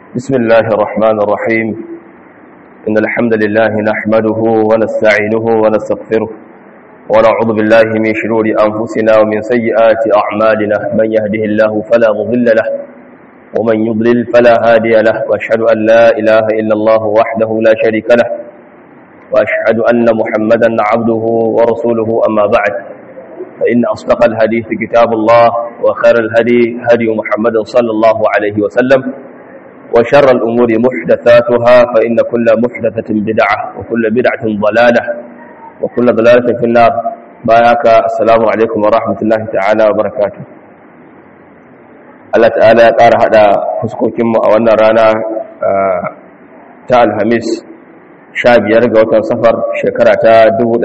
بسم الله الرحمن الرحيم إن الحمد لله نحمده ونستعينه ونستغفره ونعوذ بالله من شرور أنفسنا ومن سيئات أعمالنا من يهده الله فلا مضل له ومن يضلل فلا هادي له وأشهد أن لا إله إلا الله وحده لا شريك له وأشهد أن محمدا عبده ورسوله أما بعد فإن أصدق الحديث كتاب الله وخير الهدي هدي محمد صلى الله عليه وسلم وشر الأمور محدثاتها فإن كل محدثة بدعة وكل بدعة ضلالة وكل ضلالة في النار باياك السلام عليكم ورحمة الله تعالى وبركاته Allah ta'ala ya ƙara haɗa fuskokinmu a wannan rana ta alhamis sha biyar ga watan safar shekara ta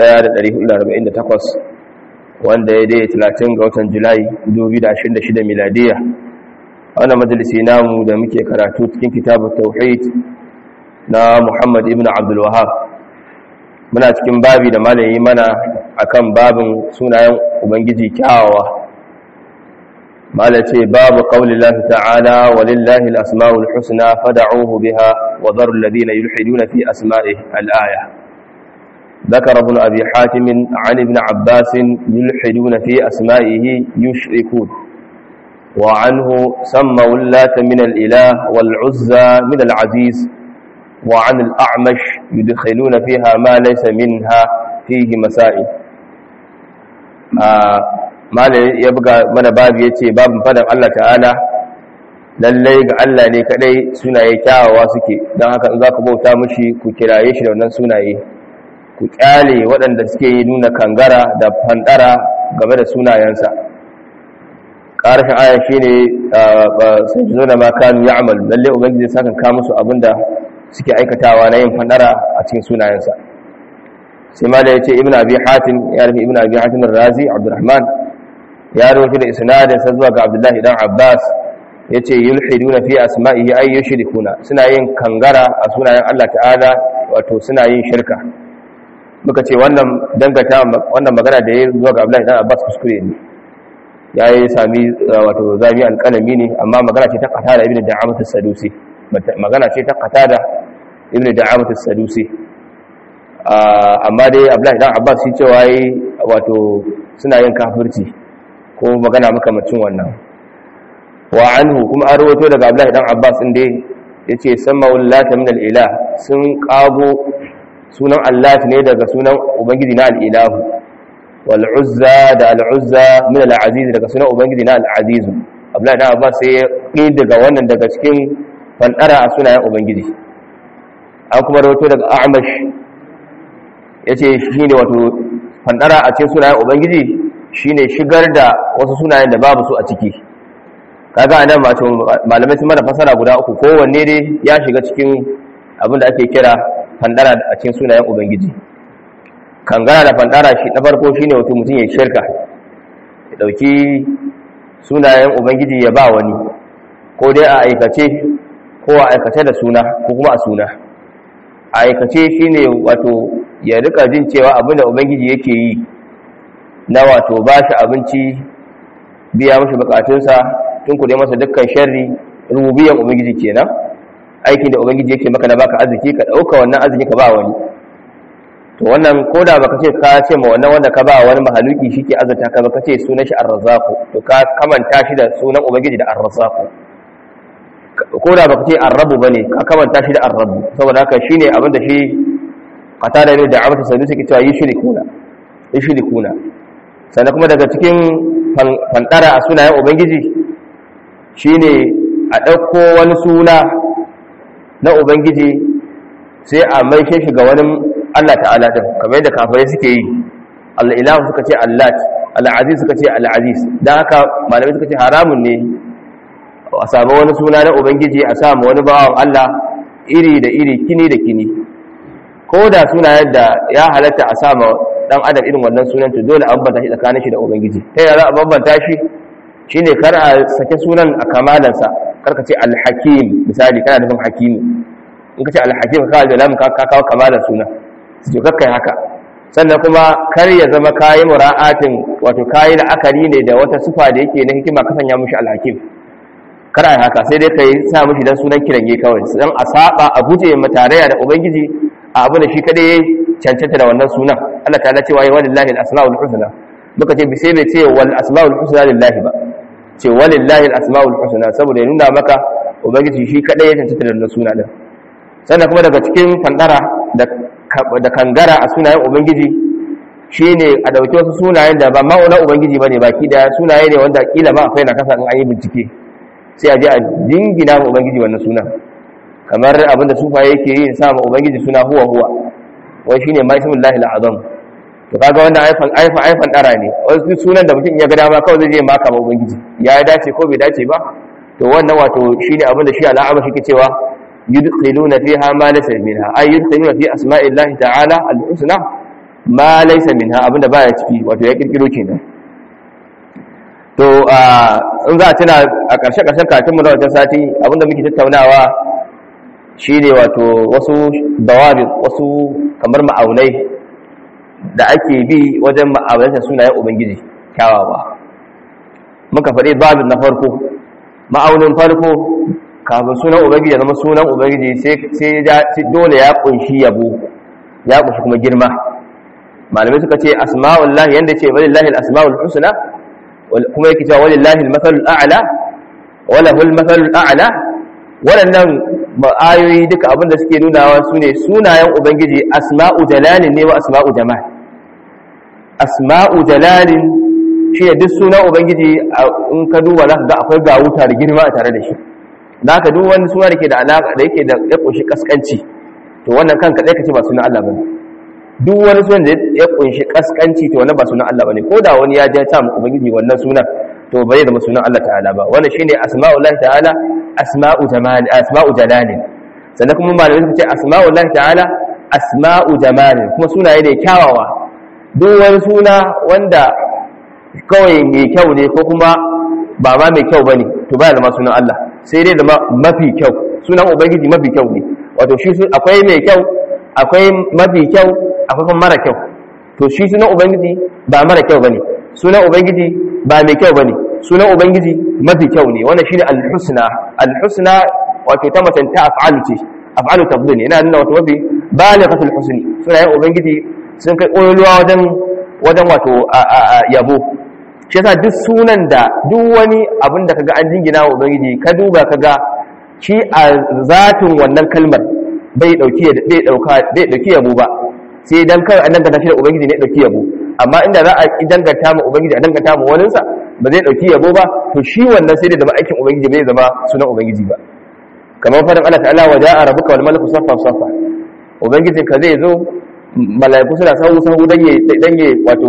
1448 wanda ya dai 30 ga watan julai 2026 miladiya wannan majalisi namu da muke karatu cikin kitabun tauhid na muhammad ibn abdul wahab muna cikin babi da malayi mana akan babin sunayen ubangiji kyawawa mala ce babu qaulillahi ta'ala walillahi al-asma'ul husna fad'uhu biha wa dharu alladhina yulhiduna fi asma'ihi al-aya ذكر ابن أبي حاتم عن ابن عباس يلحدون في أسمائه يشركون وعنه سموا اللات من الإله والعزى من العزيز وعن الأعمش يدخلون فيها ما ليس منها فيه مسائل ما يبقى من باب يتي باب فدن الله تعالى lallai ga Allah ne kadai sunaye kyawawa suke don haka in za ku bauta mushi ku kiraye shi da wannan sunaye ku kyale waɗanda suke yi nuna kangara da fandara game da sunayensa ƙarshen aya shi ne sun ji zuna makanu ya amal lalle ubangiji sa kan kawo musu abinda suke aikatawa na yin fandara a cikin sunayensa sai ma da ya ce ibn abi hatim ya rufe ibn abi hatim razi abdurrahman ya rufe da isnadin sa zuwa ga abdullahi dan abbas ya ce yulhiduna fi asma'ihi ay yushrikuna suna yin kangara a sunayen Allah ta'ala wato suna yin shirka muka ce wannan dangata wannan magana da ya zuwa ga Abdullahi dan Abbas kuskure ne yayi sami wato zami alƙalami ne amma magana ce ta qatada ibnu da'amat as-sadusi magana ce ta qatada ibnu da'amat as-sadusi amma dai Abdullahi dan Abbas shi cewa yayi wato suna yin kafirci ko magana makamacin wannan wa anhu kuma an rawaito daga Abdullahi dan Abbas din dai yace samma wallata min al-ilah sun qago sunan Allah ne daga sunan Ubangiji na al'ilahu, wal'uzza da al'uzza min al'azizi daga sunan Ubangiji na al'azizu. Abdullahi na Abbas sai ya ƙi daga wannan daga cikin fanɗara a sunayen Ubangiji. An kuma rahoto daga Amash ya ce shi ne wato fanɗara a cikin sunayen Ubangiji shi ne shigar da wasu sunayen da babu su a ciki. Kaga anan malamai sun mana fasara guda uku kowanne dai ya shiga cikin abin da ake kira fandara a cikin sunayen ubangiji kangara da fandara shi na farko shine wato mutum ya shirka ya dauki sunayen ubangiji ya ba wani ko dai a aikace ko a aikace da suna ko kuma a suna a aikace shine wato ya rika jin cewa abinda ubangiji yake yi na wato ba shi abinci biya mashi bukatunsa tun kuɗe masa dukkan sharri rububiyan ubangiji kenan aikin da ubangiji yake maka na baka arziki ka dauka wannan arziki ka ba wani to wannan koda baka ce ka ce ma wannan wanda ka ba wani mahaluki shike azurta ka baka ce sunan shi ar-razzaq to ka kamanta shi da sunan ubangiji da ar-razzaq koda baka ce ar-rabb bane ka kamanta shi da ar-rabb saboda haka shine abin da shi qatada ne da amata sanu suke cewa yushrikuna yushrikuna sannan kuma daga cikin fantara a sunayen ubangiji shine a ɗauko wani suna na ubangiji sai a maishe shi ga wani Allah ta'ala din kamar yadda kafirai suke yi Allah ilahu suka ce Allah al-aziz suka ce al-aziz dan haka malamai suka ce haramun ne a samu wani suna na ubangiji a samu wani bawan Allah iri da iri kini da kini ko da suna yadda ya halatta a samu dan adam irin wannan sunan to dole a bambanta shi tsakanin shi da ubangiji ta yaya za a bambanta shi shine kar a sake sunan a kamalansa karka ce alhakim misali kana nufin hakimi in ka ce alhakim ka kawo da ka kawo kamalar suna su ce kakkai haka sannan kuma kar ya zama kayi mura'atin wato kayi la'akari ne da wata sufa da yake na hikima ka sanya mushi alhakim kar ai haka sai dai kai sa mishi dan sunan kiranye kawai dan a saba a guje ma tarayya da ubangiji a abu da shi kadai cancanta da wannan sunan Allah ta'ala cewa ya walillahi al-asmaul husna muka ce bi sai bai ce wal asmaul husna lillahi ba ce walillahi al-asmaul husna saboda ya nuna maka ubangiji shi kadai ya cancanta da wannan suna din sannan kuma daga cikin fandara da da kangara a sunayen ubangiji shine a dauki wasu sunayen da ba ma'auna ubangiji bane baki da sunaye ne wanda kila ma akwai na kasa in an yi bincike sai a je a jingina ma ubangiji wannan sunan kamar abinda sufaye yake yi sa ma ubangiji suna huwa huwa wai shine ma ismullahi al-azam to kaga wannan aifan aifan aifan dara ne wasu sunan da mutum ya ga dama kawai zai je maka ma ubangiji ya dace ko bai dace ba to wannan wato shine abinda shi al'ama shi ke cewa yudkhiluna fiha ma laysa minha ay yudkhiluna fi asma'illahi ta'ala al-husna ma laysa minha abinda baya ciki wato ya kirkiro kenan to in za a tuna a ƙarshe ƙarshen katinmu na wajen sati abinda muke tattaunawa shine wato wasu dawabi wasu kamar ma'aunai da ake bi wajen ma'aunanta sunayen ubangiji kyawawa muka faɗi babin na farko ma'aunin farko kafin sunan ubangiji ya zama sunan ubangiji sai dole ya kunshi yabo ya kunshi kuma girma malamai suka ce asma'ullahi yanda ce walillahi al-asma'ul husna kuma yake cewa walillahi al-mathalul a'la wala hul mathalul a'la waɗannan ayoyi duka abin da suke nunawa su ne sunayen ubangiji asma'u jalalin ne wa asma'u jamal asma'u jalalin shi ne duk sunan ubangiji in ka duba za ka ga akwai gawuta da girma a tare da shi za ka duk wani suna da ke da alaƙa da yake da ya ƙunshi ƙasƙanci to wannan kanka ɗaya ka ce ba sunan Allah ba ne duk wani sunan da ya ƙunshi ƙasƙanci to wannan ba sunan Allah ba ne ko da wani ya ja ta mu ubangiji wannan sunan to bai zama sunan Allah ta'ala ba wannan shine asma'ullahi ta'ala asma'u jamal asma'u jalalin sannan kuma malamai suka ce asma'ullahi ta'ala asma'u jamalin kuma sunaye ne kyawawa duk wani suna wanda kawai mai kyau ne ko kuma ba ma mai kyau bane to baya zama sunan Allah sai dai zama mafi kyau sunan ubangiji mafi kyau ne wato shi akwai mai kyau akwai mafi kyau akwai kuma mara kyau to shi sunan ubangiji ba mara kyau bane sunan ubangiji ba mai kyau bane sunan ubangiji mafi kyau ne wannan shine al-husna al-husna wato ta matanta af'alu ce af'alu tafdil ina nuna wato mafi balighatul husni sunayen ubangiji sun kai koyoluwa wajen wajen wato yabo shi yasa duk sunan da duk wani abin da kaga an jingina wa ubangiji ka duba kaga shi a zatin wannan kalmar bai dauki bai dauka bai dauki yabo ba sai dan kai an danganta shi da ubangiji ne dauki yabo amma inda za a danganta mu ubangiji a danganta mu waninsa ba zai dauki yabo ba to shi wannan sai da zama aikin ubangiji bai zama sunan ubangiji ba kamar faɗin Allah ta'ala wa ja'a rabbuka wal malaku saffan saffa ubangijin ka zai zo malaiku suna sahu sahu dan ya dan ya wato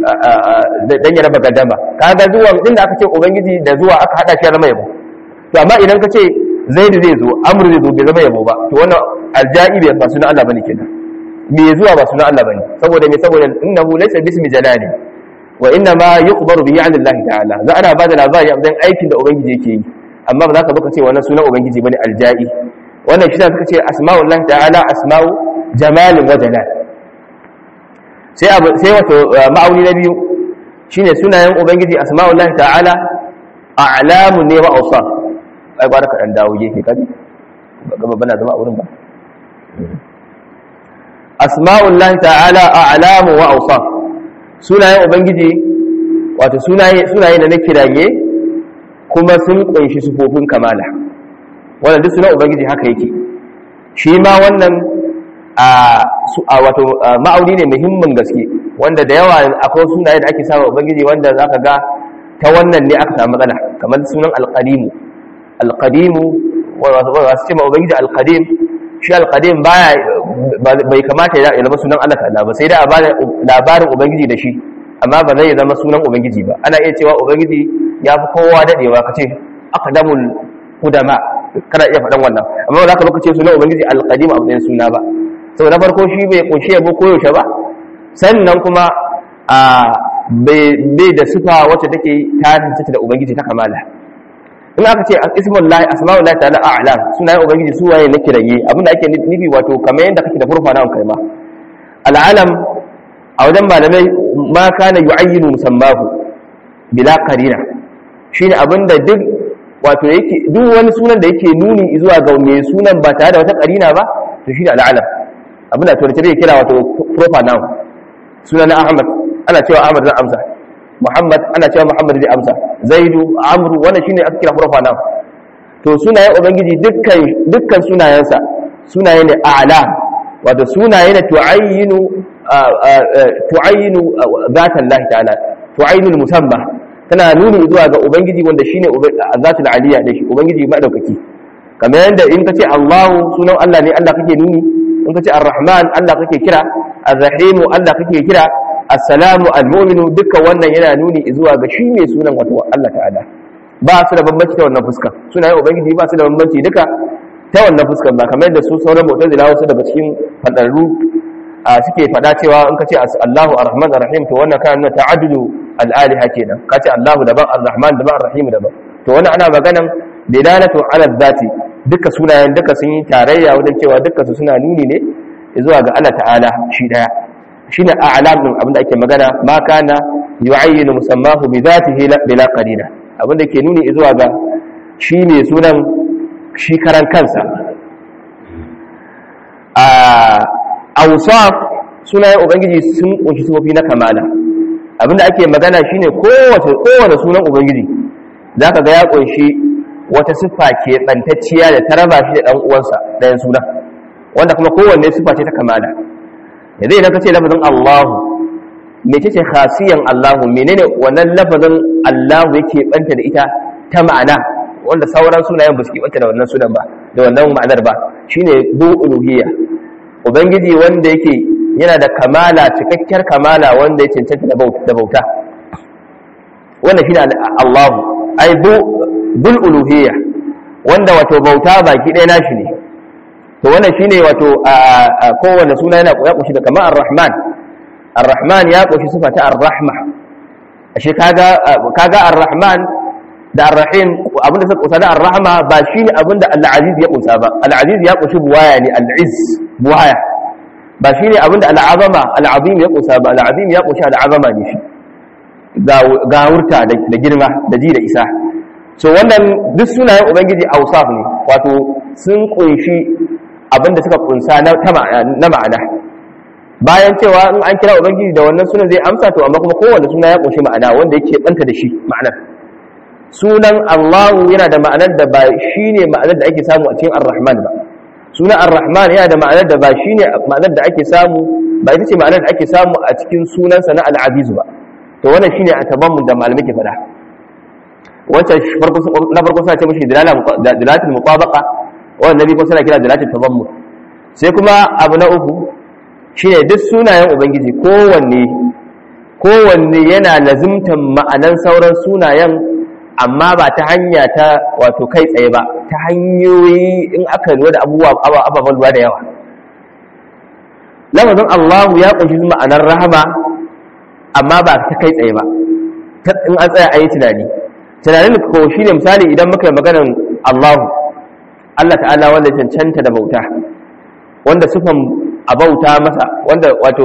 dan ya raba gaddama kaga zuwa din da aka ce ubangiji da zuwa aka hada shi ya zama yabo to amma idan ka ce zaidu zai zo amru zai zo bai zama yabo ba to wannan aljai bai ba sunan Allah bane kenan me zuwa ba sunan Allah bane saboda me saboda innahu laysa bismi jalali wa inna ma yuqbaru bihi 'ala Allah ta'ala za ana bada labari a matsayin aikin da ubangiji yake yi amma ba za ka baka ce wannan sunan ubangiji bane aljai wannan shi suka ce asma'ullahi ta'ala asma'u jamalin wa jalal sai abu sai wato ma'auni na biyu shine sunayen ubangiji asma'ullahi ta'ala a'lamun ne wa awsaf ai ba ka dan dawo gefe kaji gaba bana zama a wurin ba asma'ullahi ta'ala a'lamu wa awsaf sunayen ubangiji wato sunaye sunaye da na kiraye kuma sun kunshi sufofin kamala wannan duk sunan ubangiji haka yake shi ma wannan a wato ma'auni ne muhimmin gaske wanda da yawa akwai sunaye da ake sawa ubangiji wanda zaka ga ta wannan ne aka samu matsala kamar sunan alqadimu alqadimu wasu ce ma ubangiji alqadim shi alqadim baya bai kamata ya zama sunan Allah ta'ala ba sai da a bada labarin ubangiji da shi amma ba zai zama sunan ubangiji ba ana iya cewa ubangiji ya fi kowa dadewa kace aqdamul qudama kana iya faɗan wannan amma ba za ka lokaci sunan ubangiji alqadim a matsayin suna ba sau na farko shi bai kunshi yabo koyaushe ba sannan kuma a bai da sifa wacce take ta da ubangiji ta kamala in aka ce ismullahi asma'ullahi ta'ala a'lam sunayen ubangiji su waye na kiraye abinda ake nufi wato kamar yadda kake da furfa na kai ma al'alam a wajen malamai ma kana yu'ayyinu musammahu bila qarina shine abinda duk wato yake duk wani sunan da yake nuni zuwa ga mai sunan ba tare da wata karina ba to shine al'alam abin da turanci zai kira wato proper noun sunan ahmad ana cewa ahmad zai amsa muhammad ana cewa muhammad zai amsa zaidu amru wannan shine aka kira proper noun to sunayen ubangiji dukkan dukkan sunayensa sunaye ne a'lam wato sunaye ne tu'ayyinu tu'ayyinu zatan lahi ta'ala tu'ayyinu musamma tana nuni zuwa ga ubangiji wanda shine zatul aliyya da shi ubangiji madaukaki kamar yadda in kace Allahu sunan Allah ne Allah kake nuni in kace Ar-Rahman Allah kake kira Ar-Rahim Allah kake kira As-Salamu Al-Mu'minu duka wannan yana nuni zuwa ga shi ne sunan wato Allah ta'ala ba su da bambanci ta wannan fuska sunayen ubangiji ba su da bambanci duka ta wannan fuskan ba kamar yadda su sauran mu'tazila wasu daga cikin fadarru suke fada cewa in kace Allahu Ar-Rahman Ar-Rahim to wannan kana ta'addudu al-aliha kenan kace Allahu daban Ar-Rahman daban Ar-Rahim daban to wannan ana maganan dilalatu ala dhati duka sunayen duka sun yi tarayya wajen cewa duka su suna nuni ne zuwa ga Allah ta'ala shi daya shine a'lam din abinda ake magana ma kana yu'ayyinu musammahu bi dhatihi bila qarina abinda ke nuni zuwa ga shi ne sunan shi karan kansa a awsaf sunayen ubangiji sun kunshi sifofi na kamala abinda ake magana shine kowace kowace sunan ubangiji zaka ga ya kunshi wata siffa ke bantacciya da ta raba shi da dan uwansa ɗayan suna wanda kuma kowanne siffa ce ta kamala yanzu idan ka ce lafazin Allahu mece ce khasiyan Allahu menene wannan lafazin Allahu yake banta da ita ta ma'ana wanda sauran sunayen ba su banta da wannan sunan ba da wannan ma'anar ba shine bu uluhiyya ubangiji wanda yake yana da kamala cikakkiyar kamala wanda ya cancanta da bauta wannan shine Allahu ai bu bil uluhiyya wanda wato bauta baki ɗaya nashi ne to wannan shine wato a kowanne suna yana ya kushi da kamar ar-rahman ar-rahman ya kushi sifa ta ar-rahma ashe kaga kaga ar-rahman da ar-rahim abinda suka kusa da ar-rahma ba shine abinda al-aziz ya kusa ba al-aziz ya kushi buwaya ne al-izz buwaya ba shine abinda al-azama al-azim ya kusa ba al-azim ya kushi al-azama ne shi ga wurta da girma da ji da isa so wannan duk sunayen ubangiji ausaf ne wato sun kunshi abinda suka kunsa na ma'ana bayan cewa in an kira ubangiji da wannan sunan zai amsa to amma kuma kowanne suna ya kunshi ma'ana wanda yake banta da shi ma'anar sunan Allahu yana da ma'anar da ba shine ma'anar da ake samu a cikin Ar-Rahman ba sunan Ar-Rahman yana da ma'anar da ba shine ma'anar da ake samu ba ita ce ma'anar da ake samu a cikin sunansa na Al-Aziz ba to wannan shine a tabammun da malamai ke faɗa wancan na farko suna ce mashi dilalatul mutabaqa wannan nabi ko suna kira dilalatul tabammul sai kuma abu na uku shine duk sunayen ubangiji kowanne kowanne yana lazimtan ma'anan sauran sunayen amma ba ta hanya ta wato kai tsaye ba ta hanyoyi in aka lura da abubuwa ababen lura da yawa lafazin Allahu ya kunshi ma'anar rahama amma ba ta kai tsaye ba in an tsaya a yi tunani tunanin ko shi ne misali idan muka yi maganar Allahu Allah ta'ala wanda cancanta da bauta wanda sufan abauta masa wanda wato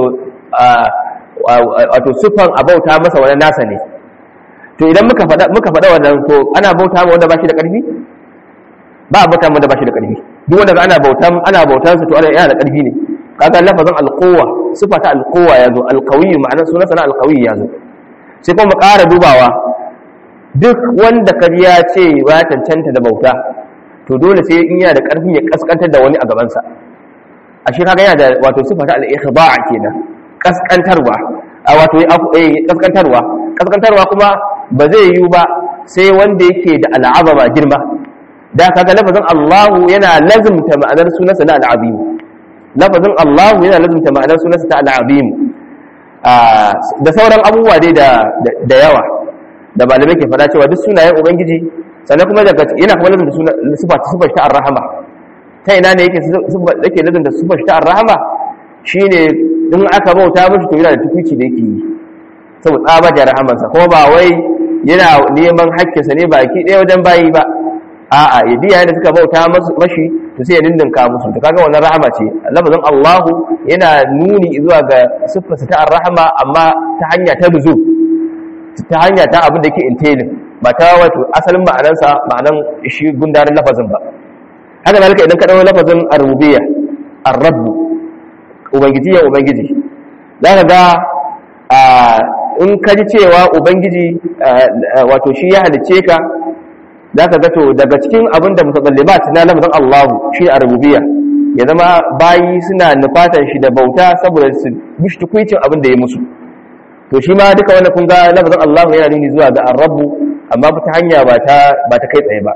wato sufan abauta masa wani nasa ne to idan muka faɗa muka faɗa wannan to ana bauta ma wanda ba shi da ƙarfi ba bauta ma wanda ba shi da ƙarfi duk wanda ana bautan ana bautan sa to ana yana da ƙarfi ne kaga lafazin alquwa sifa ta alquwa yazo alqawi ma'anar sunansa na alqawi yazo sai kuma mu ƙara dubawa duk wanda ka ya ce ya cancanta da bauta to dole sai in yana da ƙarfin ya kaskantar da wani a gabansa a shi kaga yana da wato sifa ta al-ikhda'a kenan kaskantarwa a wato eh kaskantarwa kaskantarwa kuma ba zai yiwu ba sai wanda yake da al'azama girma da kaga lafazin Allahu yana lazimta ma'anar sunansa na al'azim lafazin Allahu yana lazimta ma'anar sunansa ta al'azim da sauran abubuwa dai da yawa da malamai ke faɗa cewa duk sunayen ubangiji sannan kuma daga yana kuma lazimta sifa sifar ta ar-rahama ta ina ne yake yake lazimta sifar ta ar-rahama shine in aka bauta mishi to yana da tukuci da yake yi saboda tsaba da rahamansa kuma ba wai yana neman hakkinsa ne baki ɗaya wajen bayi ba a'a ya biya da suka bauta mashi to sai ya dindinka musu to kaga wannan rahama ce lafazin Allahu yana nuni zuwa ga siffarsa ta ar-rahama amma ta hanya ta nuzul ta hanya ta abin da yake entailin ba ta wato asalin ma'anansa ma'anan shi gundarin lafazin ba haka zalika idan ka dawo lafazin ar-rububiyya ar-rabb ubangiji ya ubangiji zaka ga in ka ji cewa ubangiji wato shi ya halice ka zaka ga to daga cikin abin da mutakallimat na lafazin Allahu shi ar-rububiyya ya zama bayi suna nufatan shi da bauta saboda su mishi tukuicin abin da ya musu to shi ma duka wannan kun ga lafazin Allahu yana nuni zuwa ga ar-rabb amma ta hanya ba ta ba ta kai tsaye ba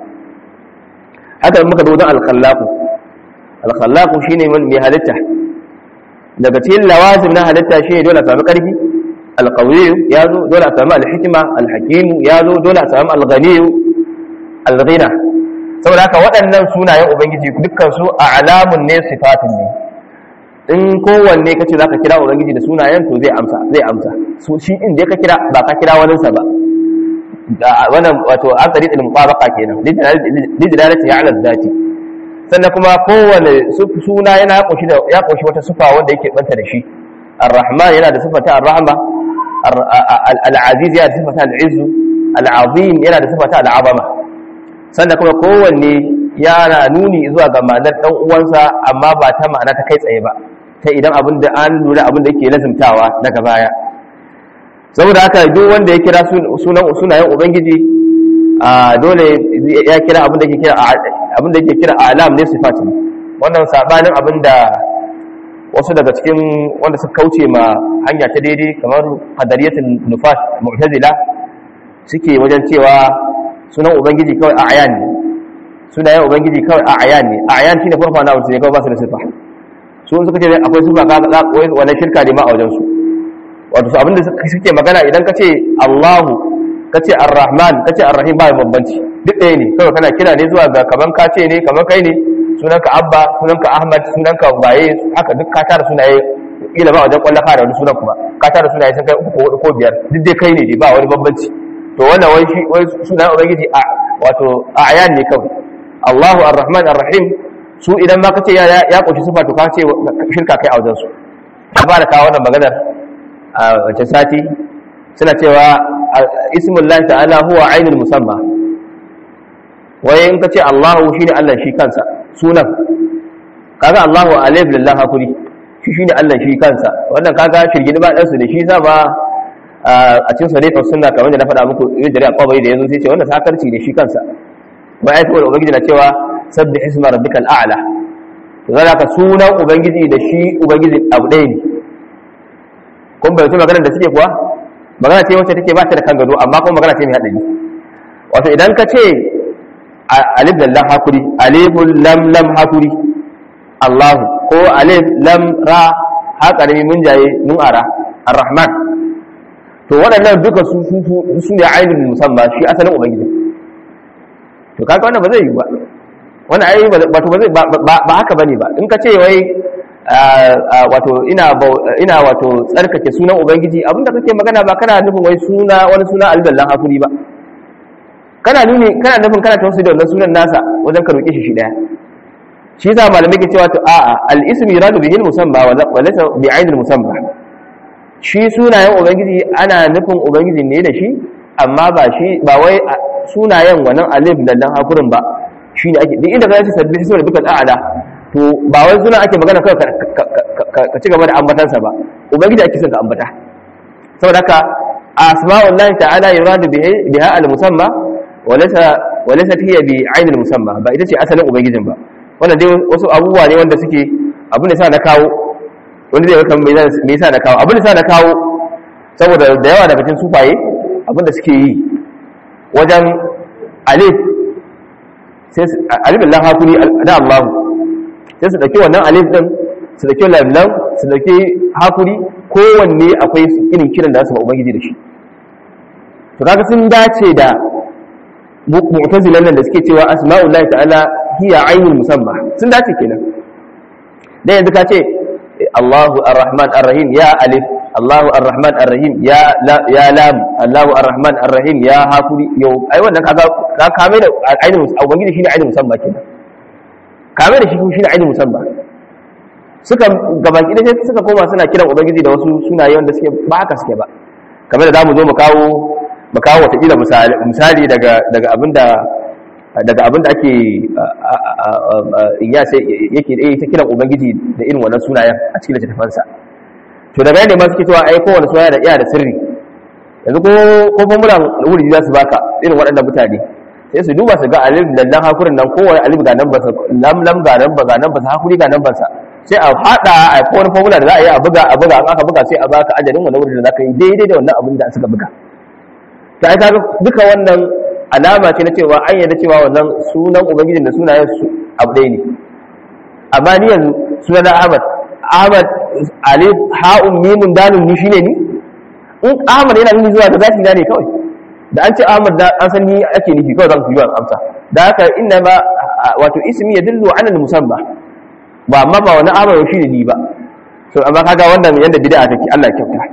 haka muka zo don al-khallaqu al-khallaqu shine mai halitta daga cikin lawazim na halitta shine dole a samu karfi al-qawi ya zo dole a samu al-hikma al-hakim ya zo dole a samu al-ghani al-ghina saboda haka waɗannan sunayen ubangiji dukkan su a alamun ne sifatun ne in kowanne kace zaka kira ubangiji da sunayen to zai amsa zai amsa so shi in dai ka kira ba ka kira wani sa ba wannan wato an tsari da mubabaqa kenan lidilalati ya ala zati sannan kuma kowanne suna yana koshi da ya koshi wata sifa wanda yake banta da shi ar-rahman yana da sifata ar-rahma al-aziz yana da sifata al-izz al-azim yana da sifata al-azama sannan kuma kowanne yana nuni zuwa ga ma'anar dan uwansa amma ba ta ma'ana ta kai tsaye ba ta idan abin da an lura abin da yake lazimtawa daga baya saboda haka duk wanda ya kira sunan sunayen ubangiji a dole ya kira abin da yake kira abin da yake kira alam ne sifatin wannan sabanin abin da wasu daga cikin wanda suka kauce ma hanya ta daidai kamar qadariyatul nufat mu'tazila suke wajen cewa sunan ubangiji kawai a ayan ne sunayen ubangiji kawai a ayan ne a ayan shine farfa na wuce kawai ba su da sifa su suka ce akwai sifa ka ga wannan shirka ne ma a wajen su wato su abinda suke magana idan ka ce Allahu ka ce Ar-Rahman ka ce Ar-Rahim ba bambanci duk ɗaya ne kawai kana kira ne zuwa ga kaman ka ce ne kaman kai ne sunanka Abba sunanka Ahmad sunanka Baye haka duk ka tara sunaye kila ba wajen kwallafa da wani sunan kuma ka tara sunaye sun kai uku ko hudu ko biyar duk dai kai ne dai ba wani bambanci to wannan wai shi wai sunan ubangiji a wato a ayan ne kawai Allahu Ar-Rahman Ar-Rahim su idan ma kace ya ya koshi sifa to ka ce shirka kai a wajen su ka fara kawo wannan maganar a wace sati suna cewa ismullahi ta'ala huwa ainul musamma waye in kace Allahu shine Allah shi kansa sunan kaga Allahu alif lillahi hakuri shi shine Allah shi kansa wannan kaga shirgin ba dan su da shi sa ba a cikin sarrafa sunna kamar da na faɗa muku yin jari'a kwabai da yazo sai ce wannan sakarci ne shi kansa ba ai saboda ubangiji na cewa sabbih isma rabbikal a'la to zaka ka sunan ubangiji da shi ubangiji abu ɗaya ne kun bai magana da suke kuwa magana ce wacce take ba ta da kan gado amma kuma magana ce mai haɗari wato idan ka ce alif da lam hakuri alifun lam lam hakuri allahu ko alif lam ra haƙarami mun jaye mun ara ar-rahman to waɗannan duka su su ne ainihin musamman shi asalin ubangiji to kaga wannan ba zai yi ba wannan ai wato ba zai ba haka bane ba in ka ce wai wato ina ina wato tsarkake sunan ubangiji abinda kake magana ba kana nufin wai suna wani suna alballan hakuri ba kana nuni kana nufin kana tausayi da wannan sunan nasa wajen ka roke shi shi daya shi yasa malamai ke cewa to a'a al-ism yuradu bihi al-musamma wa laysa bi 'ayn al-musamma shi sunayen ubangiji ana nufin ubangiji ne da shi amma ba shi ba wai sunayen wannan alif da dan hakurin ba shine ake duk inda ka ce sabbi hisma rabbikal a'la to ba wai suna ake magana kawai ka ci gaba da ambatansa ba ubangiji ake son ka ambata saboda haka asma'ullahi ta'ala yuradu biha al-musamma wa laysa wa laysa hiya bi 'ayn al-musamma ba ita ce asalin ubangijin ba wannan dai wasu abubuwa ne wanda suke abin da sa na kawo wanda zai kan me yasa na kawo abin da sa na kawo saboda da yawa daga cikin sufaye abin da suke yi wajen alif sai alif Allah hakuri da Allah sai su dauki wannan alif din su dauki lamlam su dauki hakuri kowanne akwai irin kiran da su ba ubangiji da shi to kaga sun dace da mu'tazilan nan da suke cewa asma'ullahi ta'ala hiya ainul musamma sun dace kenan dan yanzu ka ce Allahu ar-Rahman ar-Rahim ya alif Allahu ar-Rahman ar-Rahim ya ya lam Allahu ar-Rahman ar-Rahim ya hakuri yau ai wannan kaga ka kame da ainul ubangiji shine ainul musamma kenan kame da shi shine ainul musamma suka gabaki da suka koma suna kiran ubangiji da wasu sunaye wanda suke ba haka suke ba kamar da zamu zo mu kawo ba kawo watakila misali daga abinda daga abinda ake inya sai yake da ta kiran ubangiji da irin wannan sunayen a cikin littattafansa to daga yadda ma suke cewa ai kowane suna da iya da sirri yanzu ko ko formula wuri za su baka irin waɗannan mutane sai su duba su ga alif da nan hakurin nan kowane alif ga nan ba lam lam ga nan ba ga nan ba hakuri ga nan ba sa sai a hada a kowane formula da za a yi a buga a buga an aka buga sai a baka ajalin wannan wurin da zaka yi daidai da wannan abin da suka buga ta ai kaga duka wannan alama ce na cewa an yarda cewa wannan sunan ubangijin da sunayen su abu ɗaya ne amma ni yanzu sunan Ahmad Ahmad alif ha'un mimun dalun ni shine ni in Ahmad yana nuni zuwa ga zati na ne kawai da an ce Ahmad da an san ni ake nufi kawai zan ku yi amsa da haka inna ma wato ismi yadullu ala al-musamma ba amma ba wani Ahmad shi ne ni ba so amma kaga wannan yanda bid'a take Allah ya kyauta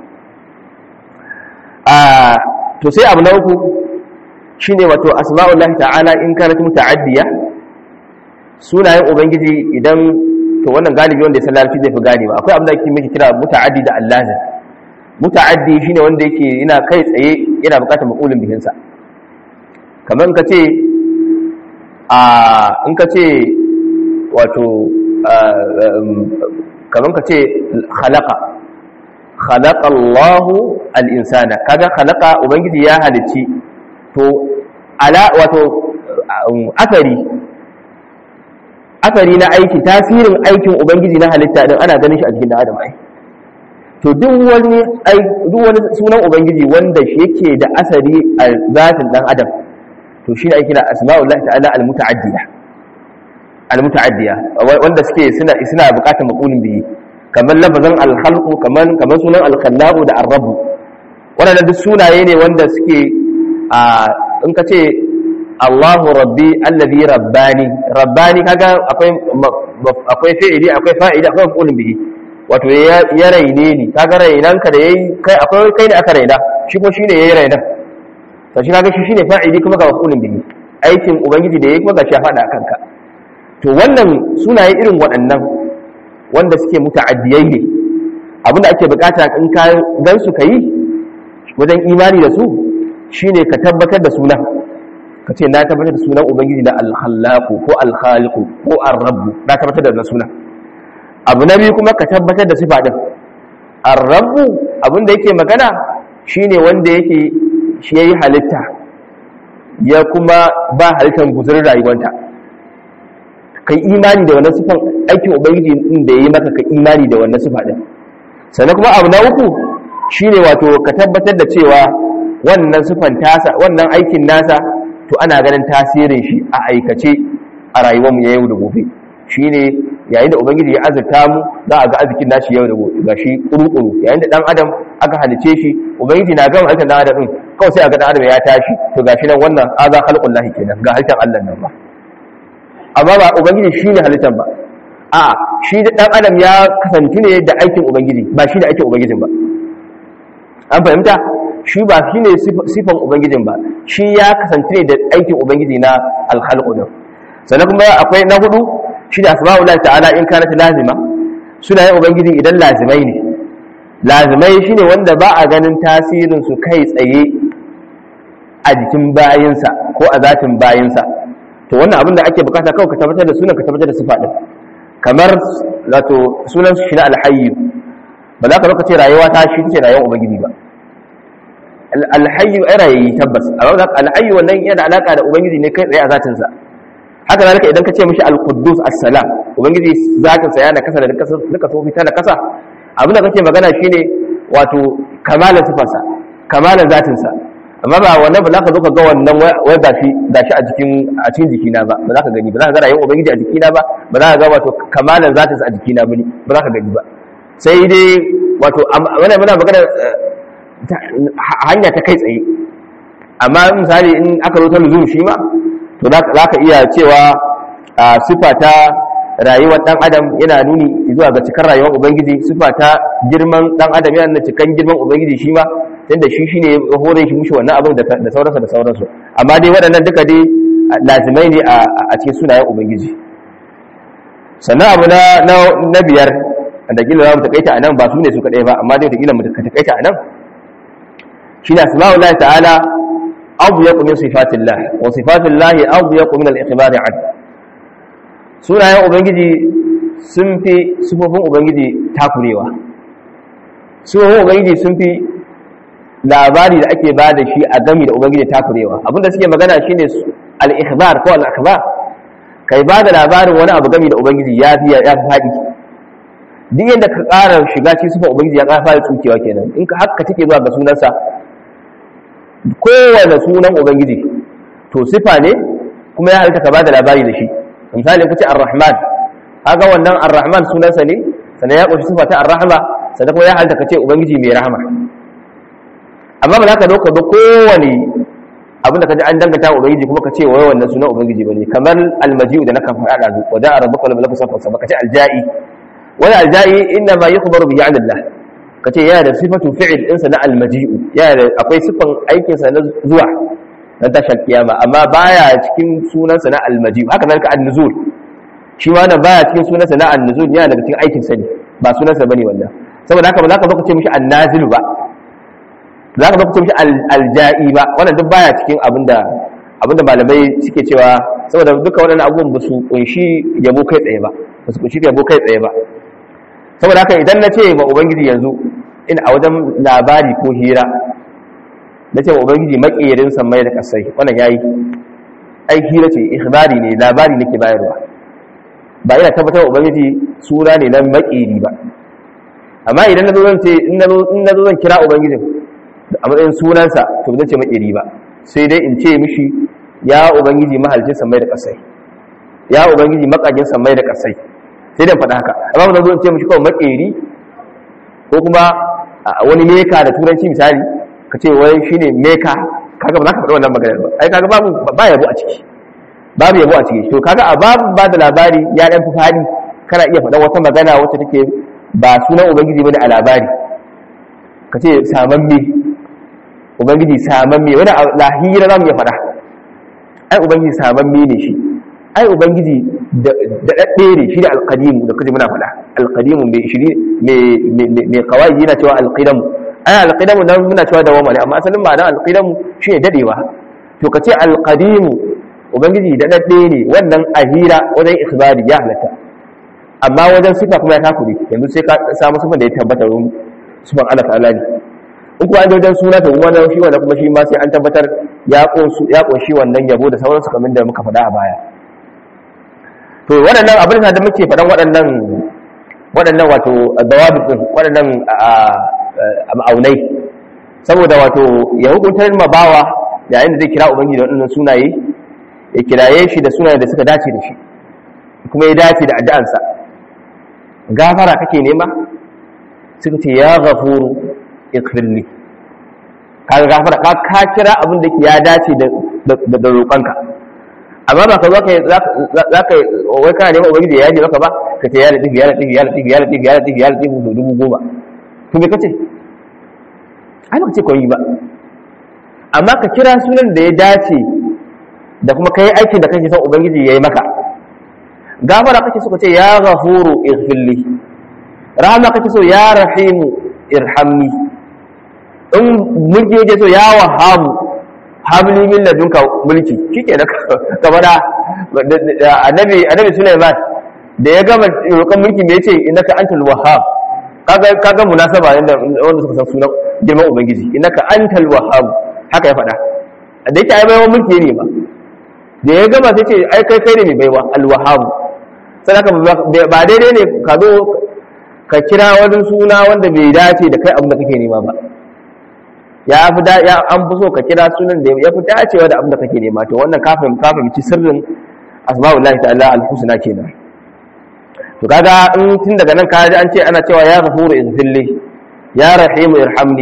a to sai abu na uku shine wato asma'ullahi ta'ala in kanat muta'addiya sunayen ubangiji idan to wannan galibi wanda ya san larabci zai fi gane ba akwai abin da ake miki kira muta'addi da allazi muta'addi shine wanda yake yana kai tsaye yana bukatar maqulun bihin sa kamar in kace a in kace wato kamar kace khalaqa khalaqa Allahu al-insana kaga khalaqa ubangiji ya halicci to ala wato akari asari na aiki tasirin aikin ubangiji na halitta din ana ganin shi a cikin adam ai to duk wani duk wani sunan ubangiji wanda shi yake da asari a zatin dan adam to shi ne ake kira asma'ullahi ta'ala al-muta'addiya al-muta'addiya wanda suke suna suna bukatar maqulin bihi kamar lafazan al-khalqu kamar kamar sunan al-khallaqu da ar-rabb wannan duk sunaye ne wanda suke a in ka ce Allahu rabbi allazi rabbani rabbani kaga akwai akwai fi'ili akwai fa'ili akwai maf'ulun bihi wato ya raine ni kaga rainan ka da yayi kai akwai kai ne aka raina shi kuma shine yayi rainan to shi kaga shi shine fa'ili kuma ga maf'ulun bihi aikin ubangiji da yayi kuma ga shi fada kanka to wannan sunaye irin waɗannan wanda suke muta'addiyai ne abinda ake bukata in ka gan su kai wajen imani da su shine ka tabbatar da sunan ka ce na tabbatar da sunan ubangiji da alhallaku ko alhaliku ko arrabu na tabbatar da sunan abu na biyu kuma ka tabbatar da sifa din arrabu abinda yake magana shine wanda yake shi yayi halitta ya kuma ba halittar guzurin rayuwanta kai imani da wannan sifan aikin ubangiji din da yayi maka ka imani da wannan sifa din sannan kuma abu na uku shine wato ka tabbatar da cewa wannan sifan tasa wannan aikin nasa to ana ganin tasirin shi a aikace a rayuwar mu yau da gobe shine yayin da ubangiji ya azurta mu za a ga arzikin nashi yau da gobe gashi kuru-kuru yayin da dan adam aka halice shi ubangiji na gama halittar dan adam din kawai sai a ga dan adam ya tashi to gashi nan wannan aza khalqul lahi kenan ga halittar Allah nan ba amma ba ubangiji shine halittar ba a shi da dan adam ya kasance ne da aikin ubangiji ba shi da aikin ubangijin ba an fahimta shi ba shi ne sifan ubangijin ba shi ya kasance ne da aikin ubangiji na alhalku din sannan kuma akwai na hudu shi da asma'ullah ta'ala in kanat lazima suna yin ubangiji idan lazimai ne lazimai shine wanda ba a ganin tasirin su kai tsaye a jikin bayinsa ko a zatin bayinsa to wannan abin da ake bukata kawai ka tabbatar da sunan ka tabbatar da sifa din kamar wato sunan shi na alhayyu ba za ka zo ka ce rayuwa ta shi ce rayuwar ubangiji ba alhayyu ai rayayi tabbas amma alhayyu wannan yana alaka da ubangiji ne kai tsaye a zatin sa haka zalika idan ka ce mishi al-quddus as-salam ubangiji zatin sa yana kasa da duka sofi ta na kasa abin da kake magana shine wato kamalan sifarsa kamalan zatin sa amma ba wannan ba za ka zo ka ga wannan wai gashi gashi a cikin a cikin jikina ba ba za ka gani ba za ka ga rayuwar ubangiji a jikina ba ba za ka ga wato kamalan zatin sa a jikina ba ba za ka gani ba sai dai wato wannan muna magana hanya ta kai tsaye amma misali in aka zo ta luzum shi ma to za ka iya cewa sifa ta rayuwar dan adam yana nuni zuwa ga cikar rayuwar ubangiji sifa ta girman dan adam yana nuna cikan girman ubangiji shi ma tunda shi shine ya hore shi mushi wannan abin da sauransa da sauransu amma dai waɗannan duka dai lazimai ne a cikin sunayen ubangiji sannan abu na biyar da kila za mu takaita a nan ba su ne su kaɗai ba amma dai da kila mu takaita a nan shi ne asma'ullahi ta'ala adyaq min sifatillah wa sifatillah adyaq min al-ikhbar an sunayen ubangiji sun fi sifofin ubangiji takurewa sifofin ubangiji sun fi labari da ake ba da shi a gami da ubangiji takurewa abinda suke magana shine al-ikhbar ko al-akhbar kai ba da labarin wani abu gami da ubangiji ya fi ya fi faɗi duk yadda ka ƙara shiga cikin sifar ubangiji ya ƙara fara tsukewa kenan in ka haka take zuwa ga sunansa kowane sunan ubangiji to sifa ne kuma ya halitta ka ba da labari da shi misali ku ce ar-rahman kaga wannan ar-rahman sunansa ne sannan ya ƙunshi sifa ta ar-rahma sannan kuma ya halitta ka ce ubangiji mai rahama amma ba za ka dauka ba kowane abinda ka ji an danganta ubangiji kuma ka ce wai wannan sunan ubangiji bane kamar almaji'u da naka faɗa da wa da'a rabbuka wal malaku safa safa ka ce alja'i wani alja'i inna ma yukhbaru bi Allah ka ce yana da sifatu fi'il ɗinsa na almaji'u yana da akwai sifan aikin sa na zuwa na tashar kiyama amma baya cikin sunansa na almaji'u haka zalika an-nuzul shi ma wannan baya cikin sunansa na an-nuzul yana daga cikin aikin sa ne ba sunansa bane wannan saboda haka ba za ka zo ka ce mishi an-nazil ba za ka lokacin shi alja'i ba wannan duk baya cikin abinda abinda malamai suke cewa saboda duka waɗannan abubuwan ba su kunshi yabo kai tsaye ba ba su kunshi yabo kai tsaye ba saboda haka idan na ce ma ubangiji yanzu ina a wajen labari ko hira na ce ma ubangiji maƙerin sammai da kasai wannan yayi ai hira ce ikhbari ne labari nake bayarwa ba ina tabbatar ubangiji suna ne na maƙeri ba amma idan na zo zan ce in na zo zan kira ubangijin a matsayin sunansa to zan ce makeri ba sai dai in ce mishi ya ubangiji mahalicin samai da kasai ya ubangiji makagin samai da kasai sai dai faɗa haka amma ba zo in ce mishi kawai makeri ko kuma wani meka da turanci misali ka ce wai shine meka kaga ba za ka faɗa wannan maganar ba ai kaga babu ba yabo a ciki babu yabo a ciki to kaga a babu ba da labari ya dan fi fadi kana iya faɗa wata magana wacce take ba sunan ubangiji bane a labari ka ce samamme ubangiji samamme wani lahira za mu iya fada ai ubangiji samamme ne shi ai ubangiji da daɗaɗɗe ne shi da alƙadimu da kaji muna fada alƙadimu mai shiri mai kawai yana cewa alƙidamu ai alƙidamu nan muna cewa da wamale amma asalin ma'anar alƙidamu shi ne daɗewa to ka ce alƙadimu ubangiji daɗaɗɗe ne wannan ahira wajen ikhbari ya halatta amma wajen sifa kuma ya takure yanzu sai ka samu sifan da ya tabbata sifan Allah ta'ala ne in kuma an wajen suna ta kuma shi wanda kuma shi ma sai an tabbatar ya ƙunshi wannan yabo da sauransu kamar da muka faɗa a baya to waɗannan abin da muke faɗan waɗannan waɗannan wato dawabit din waɗannan ma'aunai saboda wato ya hukuntar ma bawa yayin da zai kira ubangiji da waɗannan sunaye ya kiraye shi da sunaye da suka dace da shi kuma ya dace da addu'ansa gafara kake nema suka ce ya ghafuru ikfirli kaga gafara ka ka kira abin da ya dace da da roƙonka amma ba ka zo ka za ka wai kana neman ubangiji ya yaje maka ba ka ce ya latif ya latif ya latif ya latif ya latif ya latif su dubu goma to me kace ai baka ce koyi ba amma ka kira sunan da ya dace da kuma kai aikin da kake son ubangiji ya yi maka gafara kake so ka ce ya ghafuru ighfirli rahama kake so ya rahimu irhamni in mulki yake so ya wahabu habli min ladunka mulki shike da ka fada annabi annabi Sulaiman da ya gama roƙon mulki me yace innaka antal wahhab kaga kaga munasaba inda wanda suka san sunan girman ubangiji innaka antal wahhab haka ya fada da yake ai baiwa mulki ne ba da ya gama sai ce ai kai kai ne mai baiwa al wahhab sai ba daidai ne ka zo ka kira wani suna wanda bai dace da kai abin da kake nema ba ya fi da ya an fi so ka kira sunan da ya fi dacewa da abin da kake nema to wannan kafin kafin ci sirrin asma'ullahi ta'ala al-husna kenan to kaga in tun daga nan ka ji an ce ana cewa ya ghafuru izfilli ya rahimu irhamni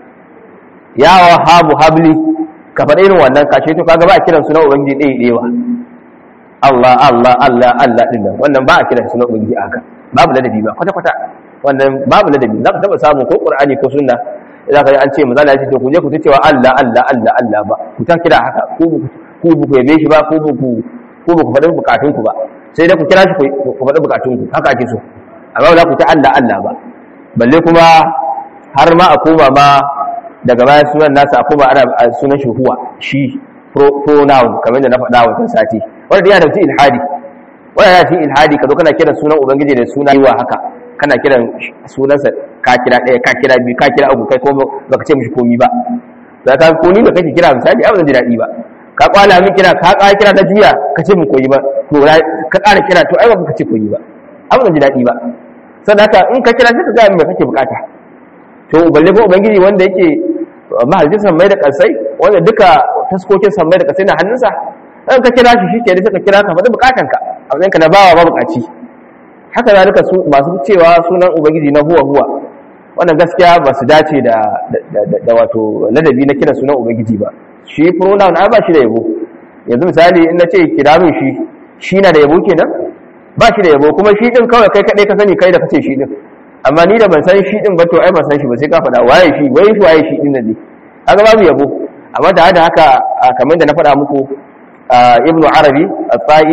ya wahabu habli ka faɗa irin wannan kashe to kaga ba a kiran sunan ubangiji ɗaya ɗewa Allah Allah Allah Allah din nan wannan ba a kiran sunan ubangiji haka babu ladabi ba kwata kwata wannan babu ladabi za ka taba samu ko qur'ani ko sunna idan ka an ce manzo Allah ya ce to ku je ku ta cewa Allah Allah Allah Allah ba ku ta kira haka ku ku ku yabe shi ba ku ku ku ku faɗi bukatun ku ba sai dai ku kira shi ku faɗi bukatun ku haka ake so amma ba za ku ta Allah Allah ba balle kuma har ma a koma ma daga baya sunan nasa kuma ana sunan shi huwa shi pronoun kamar da na faɗa wancan sati wanda yana da cikin ilhadi wanda yana cikin ilhadi ka zo kana kiran sunan ubangiji da suna yiwa haka kana kiran sunansa ka kira ɗaya ka kira biyu ka kira uku kai ko baka ce mishi komi ba da ka ko ni da kake kira misali abin ji daɗi ba ka kwala min kira ka ƙara kira ta juya ka ce mu koyi ba to ka ƙara kira to ai ba ka ce koyi ba abin ji daɗi ba sannan haka in ka kira sai ka gaya min me kake bukata to balle ko ubangiji wanda yake mahalicin sammai da kasai wanda duka taskokin sammai da kasai na hannunsa in ka kira shi shi ke da ka kira ka faɗi bukatanka a matsayin ka na bawa ba bukaci haka za duka masu cewa sunan ubangiji na huwa huwa wannan gaskiya ba su dace da da wato ladabi na kira sunan ubangiji ba shi pronoun ai ba shi da yabo yanzu misali in na ce kira min shi shi na da yabo kenan ba shi da yabo kuma shi din kawai kai kadai ka sani kai da kace shi din amma ni da ban san shi din ba to ai ban san shi ba sai ka faɗa waye shi waye shi waye shi din ne kaga babu yabo amma da haka haka kamar da na faɗa muku ibn arabi at-ta'i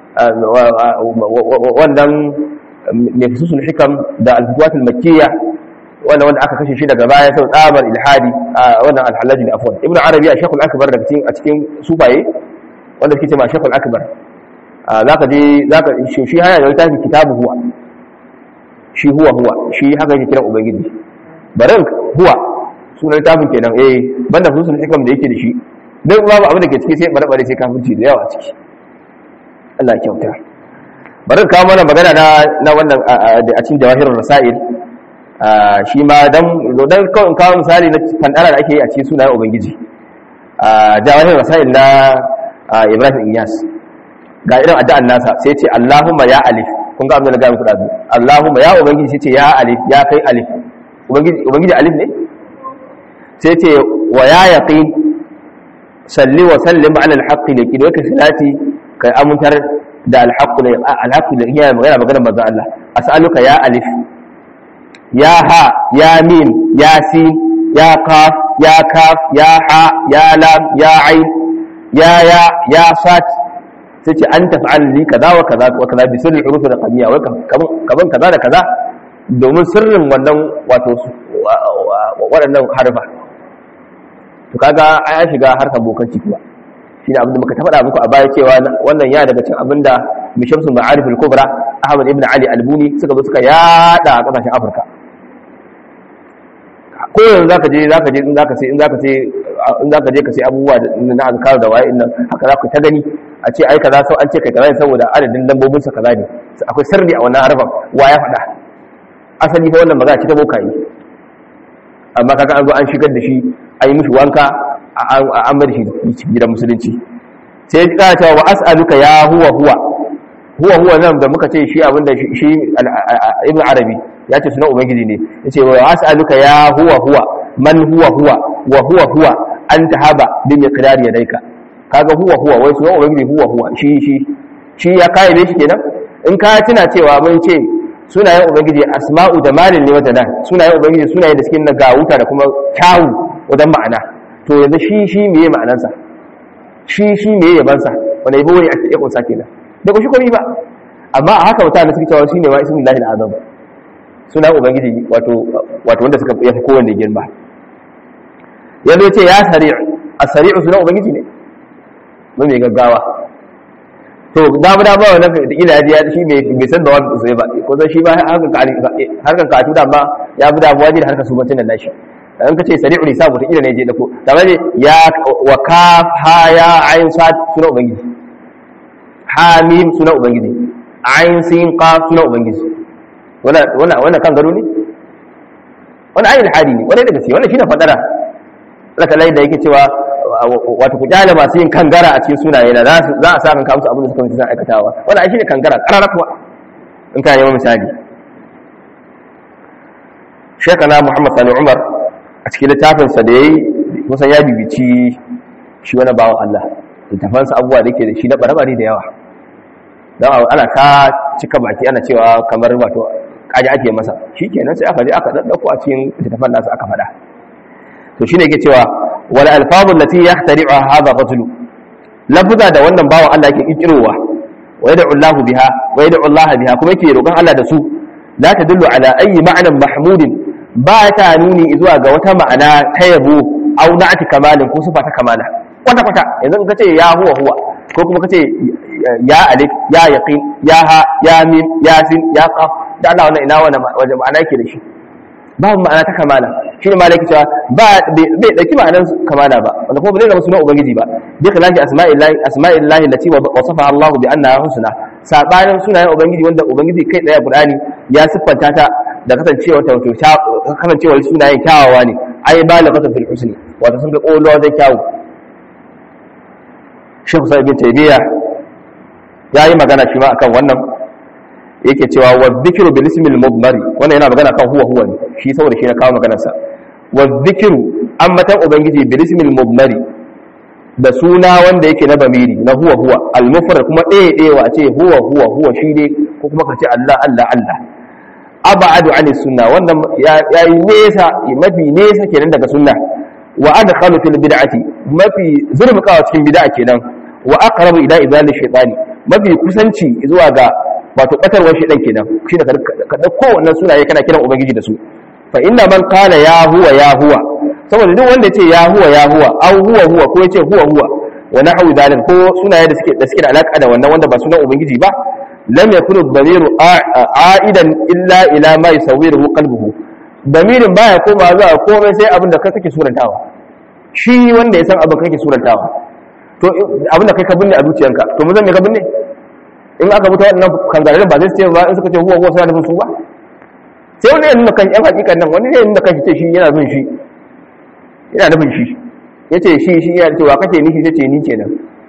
wannan ne fususul hikam da al-futuwat al-makkiyya wannan wanda aka kashe shi daga baya sau tsabar ilhadi wannan al-halaji da afwan ibn arabi a shekul akbar daga cikin a cikin sufaye wanda suke cewa shekul akbar zaka je zaka shi haya da littafin kitabu huwa shi huwa huwa shi haka yake kiran ubangiji barin huwa sunan littafin kenan eh banda fusul hikam da yake da shi duk babu abin da ke ciki sai bare bare sai kafirci da yawa ciki Allah ya kyauta bari kawo mana magana na na wannan a cikin jawahirul rasail shi ma dan dan kawai kawo misali na fandara da ake yi a cikin sunayen ubangiji jawahirul rasail na Ibrahim Iyas ga irin addu'an nasa sai ce Allahumma ya alif kun ga abin da ga muku da Allahumma ya ubangiji sai ce ya alif ya kai alif ubangiji ubangiji alif ne sai ce wa ya yaqin salli wa sallim ala alhaq laki da kake salati kai amuntar da alhaq ne alhaq ne iya magana magana manzo Allah as'aluka ya alif ya ha ya mim ya sin ya qaf ya kaf ya ha ya lam ya ain ya ya ya sat sai ce an tafa'al li kaza wa kaza wa kaza bi sirri huruf raqamiyya wa kaman kaza da kaza domin sirrin wannan wato waɗannan harfa to kaga ai ya shiga harkar bokanci kuma shi ne abin da muka ta faɗa muku a baya cewa wannan ya daga cikin abin da mishamsun ma'arif al-kubra ahmad ibn ali albuni suka zo suka yada a kasashen afirka ko yanzu zaka je zaka je in zaka sai in zaka sai in zaka je ka sai abubuwa na azkar da waye nan haka za ku ta gani a ce ai kaza sau an ce kai kaza saboda adadin lambobin sa kaza ne akwai sirri a wannan harfan wa ya faɗa asali fa wannan magana ce ta bokaye amma kaga an zo an shigar da shi an yi mishi wanka an bar shi gidan musulunci sai ya kara cewa wa as'aluka ya huwa huwa huwa huwa nan da muka ce shi abinda shi ibn arabi ya ce suna ubangiji ne ya ce wa as'aluka ya huwa huwa man huwa huwa wa huwa huwa an tahaba bi miqdari yadayka kaga huwa huwa wai suna ubangiji huwa huwa shi shi shi ya kai ne shi kenan in ka tuna cewa mun ce sunayen ubangiji asma'u da malin ne wata nan sunayen ubangiji sunayen da suke na gawuta da kuma kyawu wajen ma'ana to yanzu shi shi meye ma'anansa shi shi meye yabansa wanda yabo ne ake kunsa kenan da ku shi komai ba amma a haka mutane suke cewa shine ma ismin lahi azam sunan ubangiji wato wato wanda suka yafi kowanne girma yanzu ya ce ya sari' as-sari'u sunan ubangiji ne mun mai gaggawa to damu damu wa nan da ila ya shi bai san da wani sai ba ko zai shi ba harkan katu da ba ya fi damuwa ne da harkar subancin da nashi in ka ce sari'u ne sabu ta ila ne je da ko tare ne ya wa kaf ha ya ayin sa suna ubangiji ha mim suna ubangiji ayin sin qaf suna ubangiji wannan wannan wannan kan gado ne wannan ayin hadi ne wannan da gaske wannan shine fadara Allah ta da yake cewa wato ku kyale masu yin kangara a cikin sunaye na za a sa kan kawo abin da suka mutu suna aikatawa wannan shi ne kangara karara kuwa in ka neman misali shekana muhammad sani umar a cikin littafinsa da ya yi kusan ya bibici shi wani bawan allah littafansa abubuwa da ke da shi na bare da yawa don ana ta cika baki ana cewa kamar wato kaji ake masa shi kenan sai aka je aka ɗaɗɗauko a cikin littafan nasa aka faɗa to shine yake cewa wal alfazul lati yahtari'uha hadha rajulu lafuza da wannan bawan Allah yake kikirowa wa yad'u Allah biha wa yad'u Allah biha kuma yake roƙon Allah da su la tadullu ala ayi ma'nan mahmudin ba ta nuni zuwa ga wata ma'ana ta yabo au na'ati kamalin ko sifa ta kamala kwata kwata yanzu ka ce ya huwa huwa ko kuma ka ce ya alif ya yaqin ya ha ya mim ya sin ya qaf da Allah wannan ina wannan wajen ma'ana yake da shi babu ma'ana ta kamala shi ne malaki cewa ba bai dauki ma'anar kamala ba wanda kuma bai zama sunan ubangiji ba bi khilafi asma'illahi asma'illahi allati wasafa Allah bi annaha husna sabanin sunayen ubangiji wanda ubangiji kai daya Qur'ani ya siffanta ta da kasancewa ta wato kasancewa sunayen kyawawa ne ai balagatan fil husni wato sun ga kolo wajen kyawu Sheikh Sa'id bin Taymiyyah yayi magana shi ma akan wannan yake cewa wa dhikru bil ismil mudmari wannan yana magana kan huwa huwa ne shi saboda shi na kawo maganar sa wa dhikru ammatan ubangiji bil ismil mudmari da suna wanda yake na bamiri na huwa huwa al mufrad kuma ɗaya ɗaya wa ce huwa huwa huwa shi ne ko kuma ka ce Allah Allah Allah abadu ani sunna wannan yayi nesa mafi nesa kenan daga sunna wa adkhalu fil bid'ati mafi zurmukawa cikin bid'a kenan wa aqrabu ila idali shaytani mafi kusanci zuwa ga wato batarwar shi dan kenan shi da ka dauko wannan sunaye kana kiran ubangiji da su fa inna man qala ya huwa ya huwa saboda duk wanda yace ya huwa ya huwa aw huwa huwa ko yace huwa huwa wa nahwu dalil ko sunaye da suke da suke da alaka da wannan wanda ba sunan ubangiji ba lam yakunu damiru aidan illa ila ma yusawwiruhu qalbuhu damirin baya koma zuwa komai sai abin da kai kake surantawa shi wanda ya san abin kake surantawa to abin da kai ka binne a zuciyanka to mun zan me ka binne in aka mutu waɗannan kangarin ba zai ce ba in suka ce huwa huwa suna nufin su ba sai wani yana kan yan hakikan nan wani ne nuna kan ce shi yana bin shi yana nufin shi ya ce shi shi yana cewa kake nishi sai ce ni kenan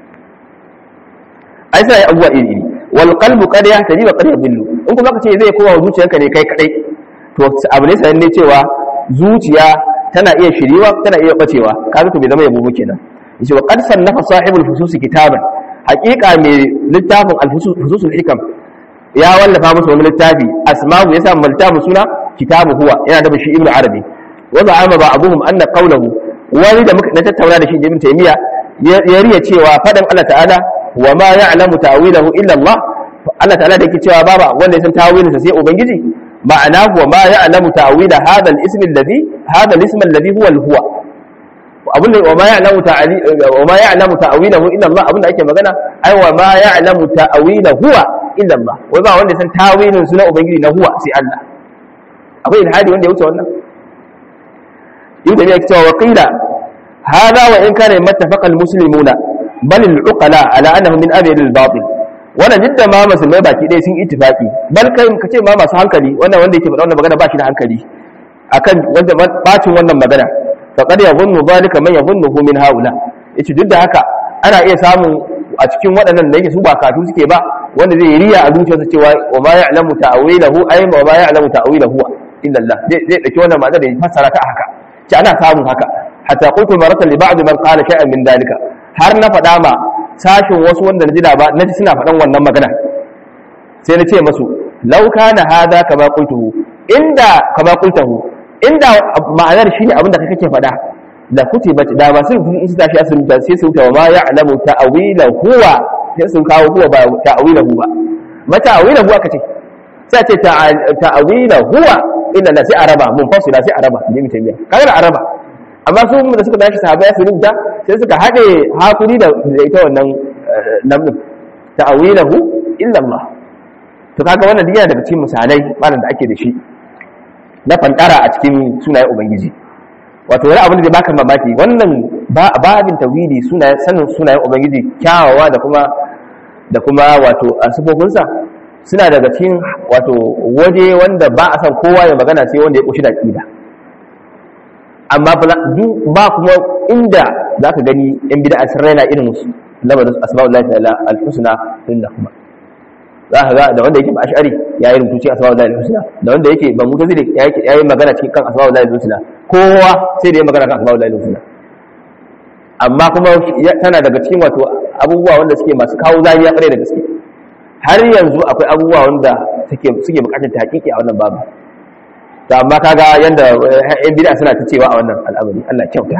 ai sai abubuwa iri iri wal qalbu qad yahtaji wa qad yadhillu in kuma kace zai kowa zuciyanka ne kai kadai to abu ne sanan ne cewa zuciya tana iya shiriwa tana iya bacewa kaga to bai zama yabo kenan yace wa qad sannafa sahibul fusus kitaban haqiqa mai littafin al-fususul hikam ya wallafa musu wani littafi asma'u yasa littafin suna kitabu huwa yana da shi ibnu arabi wa za'ama ba abuhum anna qawluhu wani da muka tattauna da shi ibn taymiya ya riya cewa fadan Allah ta'ala wa ma ya'lamu ta'wilahu illa Allah Allah ta'ala da yake cewa baba wanda ya san tawilinsa sai ubangiji ma'ana huwa ma ya'lamu ta'wila hadha al-ism alladhi hadha al-ism alladhi huwa al-huwa abinda wa ma ya'lamu ta'ali wa ma ya'lamu ta'wilahu illa Allah abinda ake magana ai wa ma ya'lamu ta'wilahu huwa illa Allah wai ba wanda ya san tawilin sunan ubangiji na huwa sai Allah akwai ilhadi wanda ya wuce wannan yau da ya cewa wa qila hada wa in kana mattafaqa al-muslimuna bal al-uqala ala annahu min abyad al-batil wannan jidda ma musulmai baki ɗaya sun ittifaqi bal kai ka ce ma masu hankali wannan wanda yake faɗa wannan magana ba shi da hankali akan wanda bacin wannan magana faqad yadhunnu zalika man yadhunnuhu min haula yace duk da haka ana iya samun a cikin waɗannan da yake su ba katu suke ba wanda zai riya a zuciyarsa cewa wa ma ya'lamu ta'wilahu ay wa ma ya'lamu ta'wilahu illa Allah zai zai dauki wannan magana da ya fassara ta haka ce ana samun haka hatta qultu maratan li ba'd man qala shay'an min dalika har na faɗa ma sashin wasu wanda na ji da ba na ji suna faɗan wannan magana sai na ce masu law kana hada kama qultuhu inda kama qultuhu inda ma'anar shine abin da kai kake faɗa da kutibat da ba sun in su tashi asirin da sai su wuta wa ma ya'lamu ta'wila huwa sai sun kawo huwa ba ta'wila huwa ma ta'wila huwa kace sai ce ta'wila huwa illa la sai araba mun fasila sai araba ne mutum ya kaga araba amma su da suka tashi sahabbai su rubuta sai suka hade hakuri da ita wannan namin ta'wilahu illa Allah to kaga wannan diya daga cikin misalai malam da ake da shi na fantara a cikin sunayen ubangiji wato wani abin da zai baka mamaki wannan babin tauhidi sunayen sanin sunayen ubangiji kyawawa da kuma da kuma wato sifofinsa suna daga cikin wato waje wanda ba a san kowa ya magana sai wanda ya kushi da aqida amma ba kuma inda zaka gani yan bid'a sun raina irin musu lamarin asma'ullahi ta'ala al-husna din kuma za ka ga da wanda yake ba ash'ari ya yi rubutu cikin asma'ul lahi husna da wanda yake ba mutazili ya yi magana cikin kan asma'ul lahi husna kowa sai da ya magana kan asma'ul lahi husna amma kuma tana daga cikin wato abubuwa wanda suke masu kawo zaniya kare da gaske har yanzu akwai abubuwa wanda suke suke bukatar tahqiqi a wannan babu to amma kaga yanda yan bid'a suna ta cewa a wannan al'amari Allah kyauta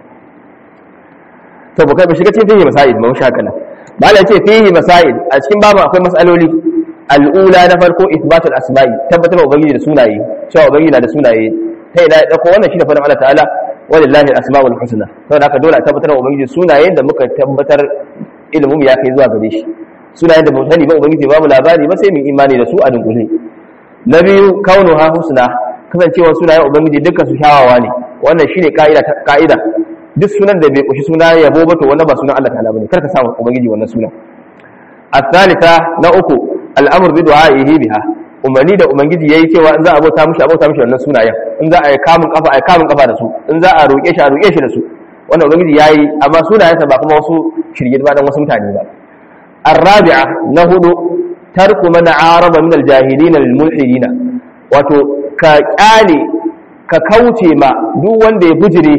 to ba kai ba shiga cikin masail ba mu shaka nan malai ce fihi masail a cikin babu akwai masaloli al'ula na farko ithbatul asma'i tabbatar ubangiji da sunaye cewa ubangiji na da sunaye ta ina ya dauko wannan shine fadin Allah ta'ala walillahi al-asmaul husna saboda haka dole a tabbatar wa ubangiji sunayen da muka tabbatar ilimin ya kai zuwa gare shi sunayen da ba sani ba ubangiji ba mu labari ba sai mu imani da su a dunkule na biyu kaunuha husna kasancewa sunayen ubangiji dukkan su kyawawa ne wannan shine ka'ida ka'ida duk sunan da bai kushi suna yabo ba to wannan ba sunan Allah ta'ala bane kar ka samu ubangiji wannan sunan الثالثة نأكو الأمر بدعائه بها umarni da ubangiji yayi cewa in za a bauta mishi a bauta mishi wannan sunayen in za a yi kamun kafa a yi kamun kafa da su in za a roƙe shi a roƙe shi da su wannan ubangiji yayi amma sunayensa ba kuma wasu shirye ba dan wasu mutane ba الرابعة نهض ترك من عارض من الجاهلين للملحدين wato ka kyale ka kauce ma duk wanda ya bujire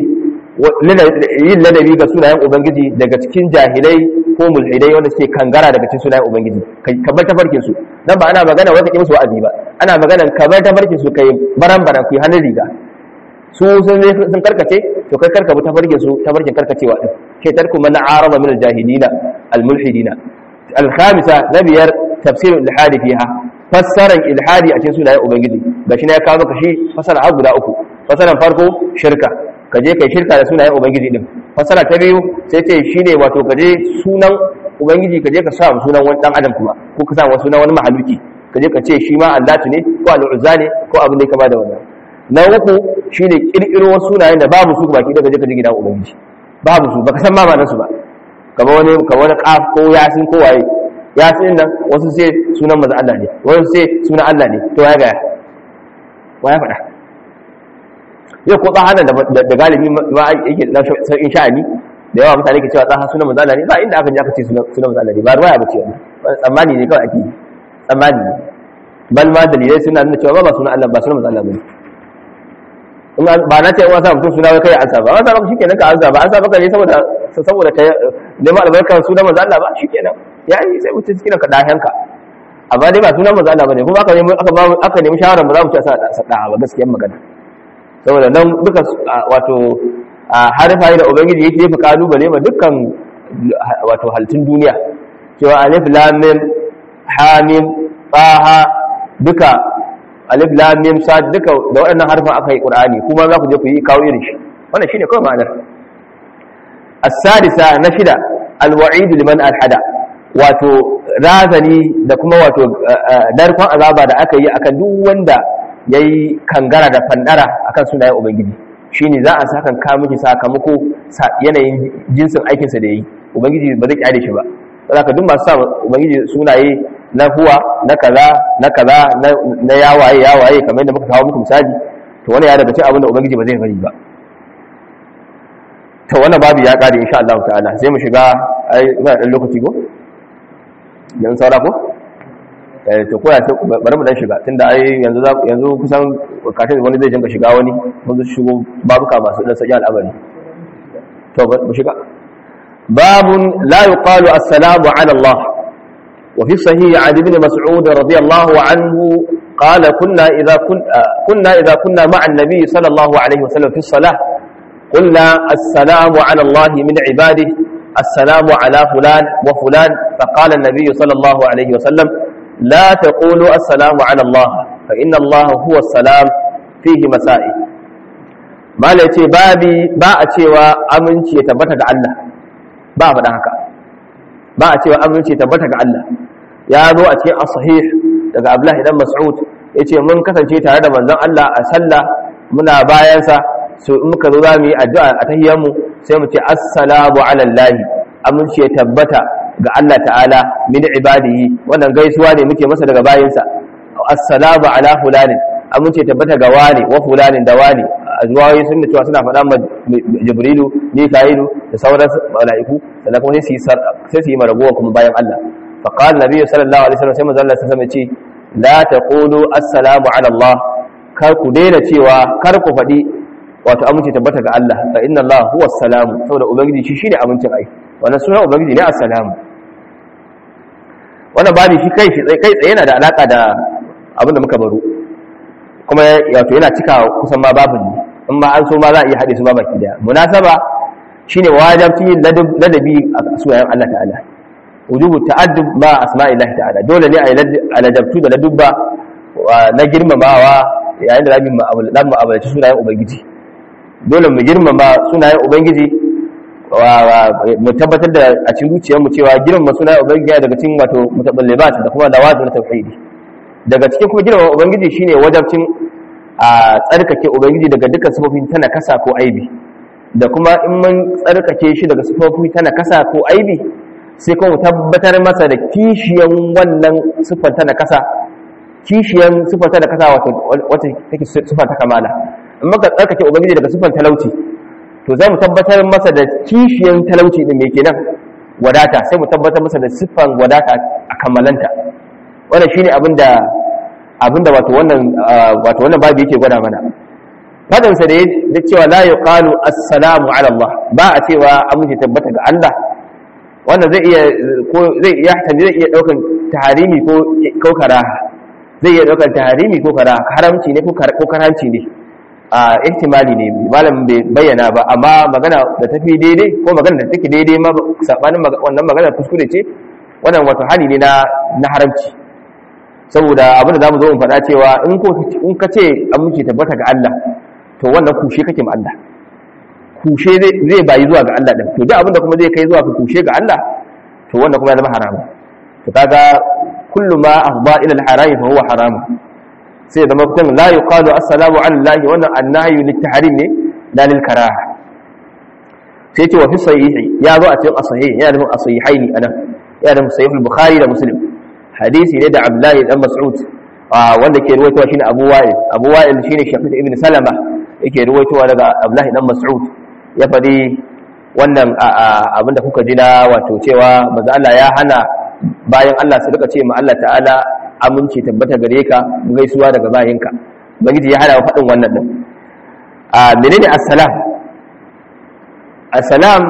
yin ladabi ga sunayen ubangiji daga cikin jahilai ko mulhidai wanda suke kangara daga cikin sunayen ubangiji ka bar tafarkin su dan ba ana magana wanda ke musu wa'azi ba ana magana ka bar tafarkin su kai baran baran ku hannun riga su sun sun karkace to kai karka bi tafarkin su tafarkin karkacewa din ke tarku man araba min al-jahilina al-mulhidina al-khamisa nabiyar tafsir al-ilhadi fiha fassaran ilhadi a cikin sunayen ubangiji gashi ne ya kawo maka shi fassara har guda uku fassaran farko shirka ka je kai shirka da sunayen ubangiji din fasara ta biyu sai ce shine wato ka je sunan ubangiji ka je ka sa sunan wani dan adam kuma ko ka sa sunan wani mahaluki ka je ka ce shi ma allatu ne ko al'uzza ne ko abin da ya kama da wannan na uku shine kirkiro wasu sunayen da babu su baki da ka je ka je gidan ubangiji babu su baka san ma ma'anar su ba kamar wani kamar wani qaf ko yasin ko waye yasin nan wasu sai sunan manzo Allah ne wasu sai sunan Allah ne to ya ga ya faɗa yau ko tsahanan da galibi ma yake da sauƙin sha'ani da yawa mutane ke cewa tsaha sunan mazala ne ba inda aka ji aka ce sunan mazala ne ba ruwaya ba ce wani tsammani ne kawai ake tsammani ne bal ma dalilai suna nuna cewa ba sunan Allah ba sunan mazala ba ne ba na ce wasa mutum suna kai ansa ba wasa ba shikenan ka ansa ba ansa baka ne saboda saboda ka neman albarkar sunan mazala ba shikenan yayi sai mutum cikin ka dahanka amma dai ba sunan mazala ba ne kuma aka nemi aka nemi shawara ba za mu ci a sa ba gaskiyar magana saboda nan duka wato harfa da ubangiji yake jefa kalubale ma dukkan wato halittun duniya cewa alif lam mim ha mim taha duka alif lam mim sad duka da waɗannan harfan aka yi qur'ani kuma za ku je ku yi kawo irin shi wannan shine kawai ma'anar as-sadisa na shida al-wa'id liman alhada wato razani da kuma wato darkon azaba da aka yi akan duk wanda ya yi kangara da fandara akan sunayen ubangiji shi ne za a sakan ka miki sakamako yanayin jinsin aikinsa da ya yi ubangiji ba zai kyale shi ba za ka duk masu sa ubangiji sunaye na huwa na kaza na kaza na yawaye yawaye kamar yadda muka kawo muku misali to wani ya daga cin abin da ubangiji ba zai bari ba to wannan babu ya kare insha Allah ta'ala sai mu shiga ai ina dan lokaci ko yan saura ko to ko ya bari mu dan shiga tunda ai yanzu yanzu kusan kafin wani zai jinka shiga wani mun zo shigo babuka masu dan saki al'amari to mu shiga babun la yuqalu assalamu ala Allah wa fi sahih an ibn mas'ud radiyallahu anhu قال كنا إذا كنا كنا إذا كنا مع النبي صلى الله عليه وسلم في الصلاة قلنا السلام على الله من عباده السلام على فلان وفلان فقال النبي صلى الله عليه وسلم لا تقولوا السلام على الله فإن الله هو السلام فيه مسائل ما ليتي بابي با a cewa aminci ya tabbata ga Allah ba faɗa haka ba a cewa aminci ya tabbata ga Allah ya zo a cikin as-sahih daga Abdullah ibn Mas'ud yace mun kasance tare da manzon Allah a sallah muna bayan sa so in muka zo zamu yi addu'a a tahiyyar mu sai mu ce assalamu ala Allah aminci ya tabbata ga Allah ta'ala min ibadihi wannan gaisuwa ne muke masa daga bayinsa assalamu ala fulani amince tabbata ga wani wa fulanin da wani azwayi sun cewa suna faɗa ma jibrilu mika'ilu da sauran mala'iku sannan kuma sai su yi maragowa kuma bayan Allah fa qala nabiyyu sallallahu alaihi wasallam sai manzo Allah sai ce la taqulu assalamu ala Allah kar ku daina cewa kar ku faɗi wato amince tabbata ga Allah fa inna Allah huwa salamu saboda ubangiji shi shine amincin ai wannan sunan ubangiji ne assalamu wannan babi shi kai shi kai tsaye yana da alaka da abin da muka baro kuma wato yana cika kusan ma babin ne in ma an so ma za a iya haɗe su ba baki daya munasaba shine wajibci yin ladabi a sunayen Allah ta'ala wujubu ta'addub ma asma'illahi ta'ala dole ne a yi ladabtu da ladubba na girmamawa yayin da zamu mu'amala mu mu'amalaci sunayen ubangiji dole mu girmama sunayen ubangiji mu tabbatar da a cikin zuciyar mu cewa girmama sunayen ubangiji daga cikin wato mutaballibat da kuma dawatu na tauhidi daga cikin kuma girmama ubangiji shine wajabcin a tsarkake ubangiji daga dukkan sifofin tana kasa ko aibi da kuma in mun tsarkake shi daga sifofi tana kasa ko aibi sai kuma tabbatar masa da kishiyan wannan siffar tana kasa kishiyan siffar tana kasa wato wata take siffar ta kamala in muka tsarkake ubangiji daga siffar talauci to za mu tabbatar masa da kishiyan talauci din mai kenan wadata sai mu tabbatar masa da siffar wadata a kammalanta wannan shine abinda abinda wato wannan wato wannan babu yake gwada mana fadin sa da ya cewa la yuqalu assalamu ala Allah ba a cewa amince tabbata ga Allah wannan zai iya ko zai iya zai iya daukan taharimi ko ko karaha zai iya daukan taharimi ko karaha haramci ne ko ko karanci ne a ihtimali ne malam bai bayyana ba amma magana da tafi daidai ko magana da take daidai ma sabanin wannan magana kuskure ce wannan wato hali ne na na haramci saboda abin da zamu zo mu faɗa cewa in ko in ka ce an muke tabbata ga Allah to wannan kushe kake ma Allah kushe zai bayi zuwa ga Allah din to duk abin da kuma zai kai zuwa ka kushe ga Allah to wannan kuma ya zama haram to kaga kullu ma afda ila al-haram fa huwa haram sai zama kun la yuqalu assalamu ala Allah wannan annahyu lit-tahrim ne la lil-karaha sai ce wa fi sahihi ya zo a cikin as-sahih yana da as-sahihaini anan yana da sahih al-bukhari da muslim hadisi ne da abdullahi dan mas'ud wanda ke ruwaitowa shine abu wa'il abu wa'il shine shafiq ibn salama yake ruwaitowa daga abdullahi dan mas'ud ya fadi wannan abinda kuka ji na wato cewa manzo Allah ya hana bayan Allah su rika ce ma Allah ta'ala aminci tabbata gare ka gaisuwa daga bayinka ubangiji ya hana wa fadin wannan din a menene assalam assalam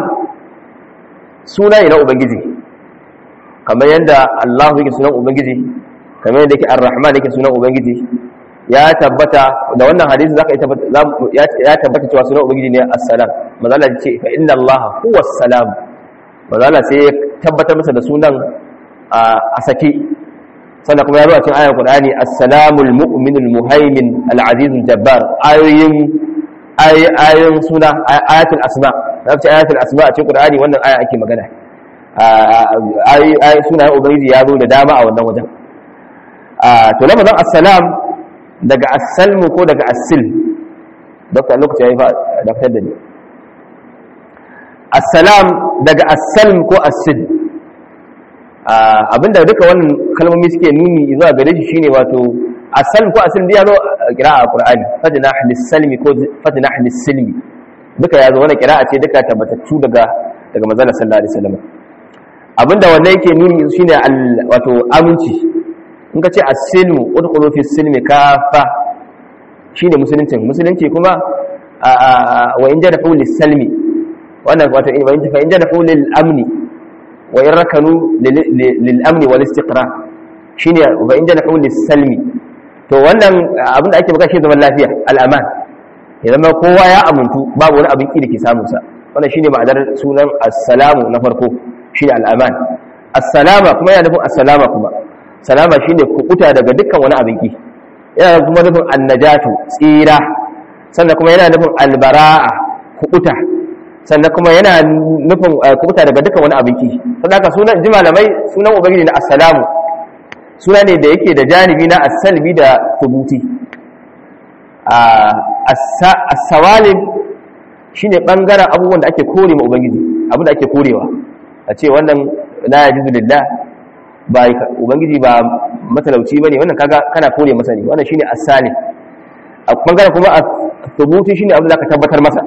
suna ne na ubangiji kamar yadda Allah yake sunan ubangiji kamar yadda yake ar-rahman yake sunan ubangiji ya tabbata da wannan hadisi zaka ya tabbata cewa sunan ubangiji ne assalam manzo Allah ce fa inna Allah huwa assalam manzo Allah sai ya tabbatar masa da sunan a saki sannan kuma ya zo a cikin ayar Qur'ani assalamul mu'minul muhaimin al-azizul jabbar ayoyin ayoyin suna ayatul asma na ce ayatul asma a cikin Qur'ani wannan aya ake magana ayi sunayen ubangiji ya zo da dama a wannan wajen to lafazin assalam daga assalmu ko daga assil dokta lokaci ya yi daftar da ni assalam daga assalm ko assil abinda duka wannan kalmomi suke nuni zuwa gare shi shine wato assalm ko assil ya zo kira a qur'ani fadina lis-salmi ko fadina lis-silmi duka ya zo wannan kira'a ce duka tabbatattu daga daga manzon sallallahu alaihi wasallam abinda wannan yake nuni shine wato aminci in ka ce as-silmu udkhulu fi silmi kafa shine musuluncin musulunci kuma wa in jadahu lis-salmi wannan wato in fa in jadahu lil-amni wa in rakanu lil-amni wal-istiqrar shine wa in jadahu lis-salmi to wannan abinda ake baka shi zaman lafiya al-aman ya zama kowa ya amuntu babu wani abin ki da ke samun sa wannan shine ma'anar sunan assalamu na farko shine al'aman assalama kuma yana nufin assalama kuma salama shine kukuta daga dukkan wani abin ki yana kuma nufin annajatu tsira sannan kuma yana nufin albara'a kukuta sannan kuma yana nufin kukuta daga dukkan wani abin ki saboda haka sunan ji malamai sunan ubangiji na assalamu suna ne da yake da janibi na as-salbi da thubuti as-sawalim shine bangaren abubuwan da ake kore ma ubangiji abin da ake korewa a ce wannan la yajuzu lillah ba ubangiji ba matalauci bane wannan kaga kana kore masa ne wannan shine as-salim a bangaren kuma thubuti shine abin da ka tabbatar masa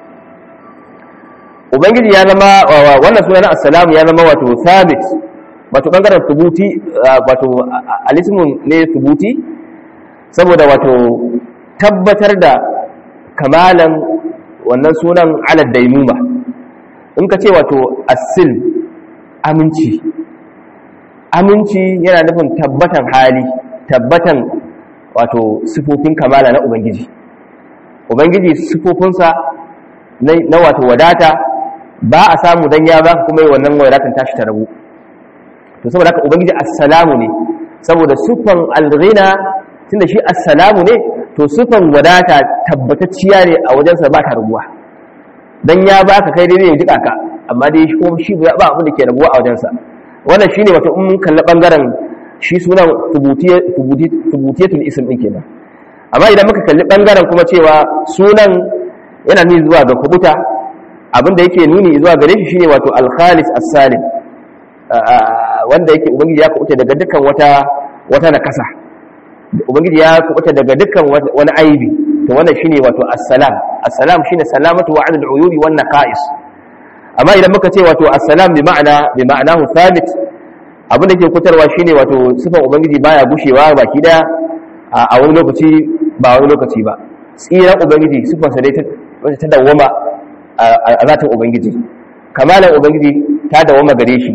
ubangiji ya zama wannan sunan as-salam ya zama wato thabit wato bangaren thubuti wato alismun ne thubuti saboda wato tabbatar da kamalan wannan sunan ala daimuma in ka ce wato asil aminci aminci yana nufin tabbatan hali tabbatan wato sifofin kamala na ubangiji ubangiji sifofinsa na wato wadata ba a samu dan ya ba kuma yi wannan wadatan tashi ta rabu to saboda haka ubangiji assalamu ne saboda sufan alghina tunda shi assalamu ne to sifan wadata tabbatacciya ne a wajensa ba ta rabuwa dan ya baka kai dai ya jika ka amma dai shi kuma shi ba abin da ke rabuwa a wajensa wannan shine wato in mun kalli bangaren shi sunan tubutiyatul ism din kenan amma idan muka kalli bangaren kuma cewa sunan yana nuni zuwa ga kubuta abin da yake nuni zuwa gare shi shine wato al-khalis as-salim wanda yake ubangiji ya kubuta daga dukkan wata wata nakasa ubangiji ya kubuta daga dukkan wani aibi to wannan shine wato assalam assalam shine salamatu wa adl uyubi wan naqais amma idan muka ce wato assalam bi ma'ana bi ma'anahu thabit abin da ke kutarwa shine wato sifan ubangiji baya gushewa baki daya a wani lokaci ba wani lokaci ba tsiran ubangiji sifansa dai ta dawwama a zatin ubangiji kamalan ubangiji ta dawwama gare shi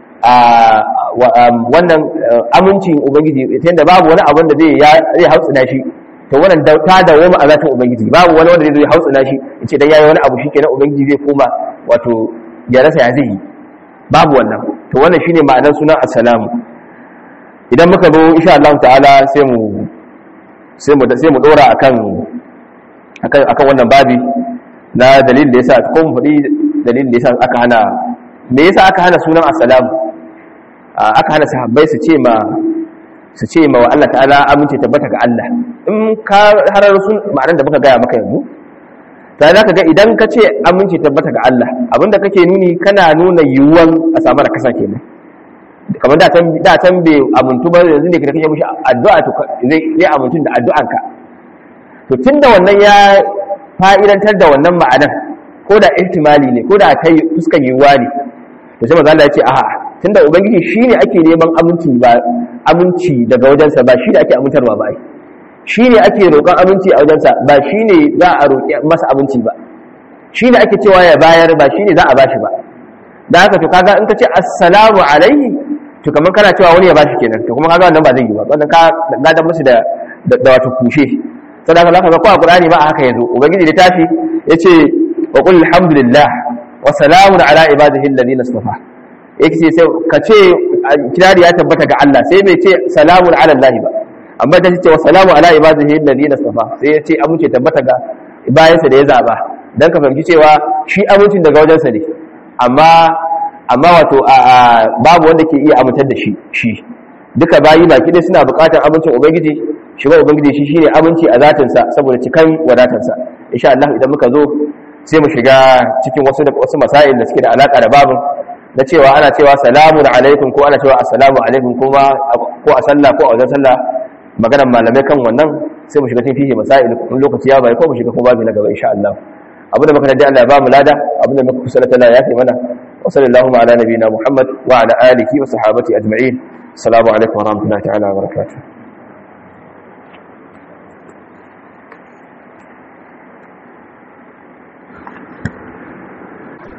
wannan amincin ubangiji ta yadda babu wani abin da zai hautsina shi to wannan ta dawoma a zatin ubangiji babu wani wanda zai hautsina shi ya ce dan yayi wani abu shi kenan ubangiji zai koma wato ya rasa ya zai yi babu wannan to wannan shine ma'anar sunan assalamu idan muka zo insha Allah ta'ala sai mu sai mu sai mu dora akan akan akan wannan babi na dalilin da yasa ko mu faɗi dalilin da yasa aka hana me yasa aka hana sunan assalamu aka hana sahabbai su ce ma su ce ma wa Allah ta'ala amince tabbata ga Allah in ka harar sun ma'anar da muka gaya maka yanzu ta za ka ga idan ka ce amince tabbata ga Allah abinda kake nuni kana nuna yiwuwan a samu da kasa kenan kamar da can da can bai amuntu ba yanzu ne ka kake mishi addu'a to zai zai amuntu da addu'anka to tunda wannan ya fa'idantar da wannan ma'anar ko da ihtimali ne ko da kai fuskan yiwuwa ne to sai manzo Allah ya ce a'a tunda ubangiji shine ake neman aminci ba aminci daga wajensa ba shi da ake amintarwa ba shi ne ake roƙon aminci a wajensa ba shi ne za a roƙi masa aminci ba shi ne ake cewa ya bayar ba shi ne za a bashi ba da haka to kaga in ka ce assalamu alaihi to kamar kana cewa wani ya bashi kenan to kuma kaga wannan ba zai yi ba wannan ka gadan musu da da wato kushe saboda haka zaka ga ko a Qur'ani ba haka yazo ubangiji da tashi yace wa qul alhamdulillah wa salamun ala ibadihi alladhina istafa yake sai ka ce kirari ya tabbata ga Allah sai bai ce salamun ala Allah ba amma ta ce wa salamu ala ibadihi alladhina istafa sai ya ce amince tabbata ga bayansa da ya zaba dan ka fahimci cewa shi amincin daga wajensa ne amma amma wato babu wanda ke iya amintar da shi shi duka bayi baki dai suna buƙatar amincin ubangiji shi ba ubangiji shi shine aminci a zatinsa saboda cikan wadatarsa insha Allah idan muka zo sai mu shiga cikin wasu da wasu masail da suke da alaka da babin na cewa ana cewa salamun alaikum ko ana cewa assalamu alaikum kuma ko a sallah ko a wajen sallah maganar malamai kan wannan sai mu shiga cikin fihi masail kun lokaci ya bai ko mu shiga kuma babu na gaba insha Allah abu da muka da Allah ya ba mu lada abu da muka kusa da ya kai mana wa sallallahu ala nabiyina muhammad wa ala alihi wa sahabati ajma'in assalamu alaikum wa rahmatullahi ta'ala wa barakatuh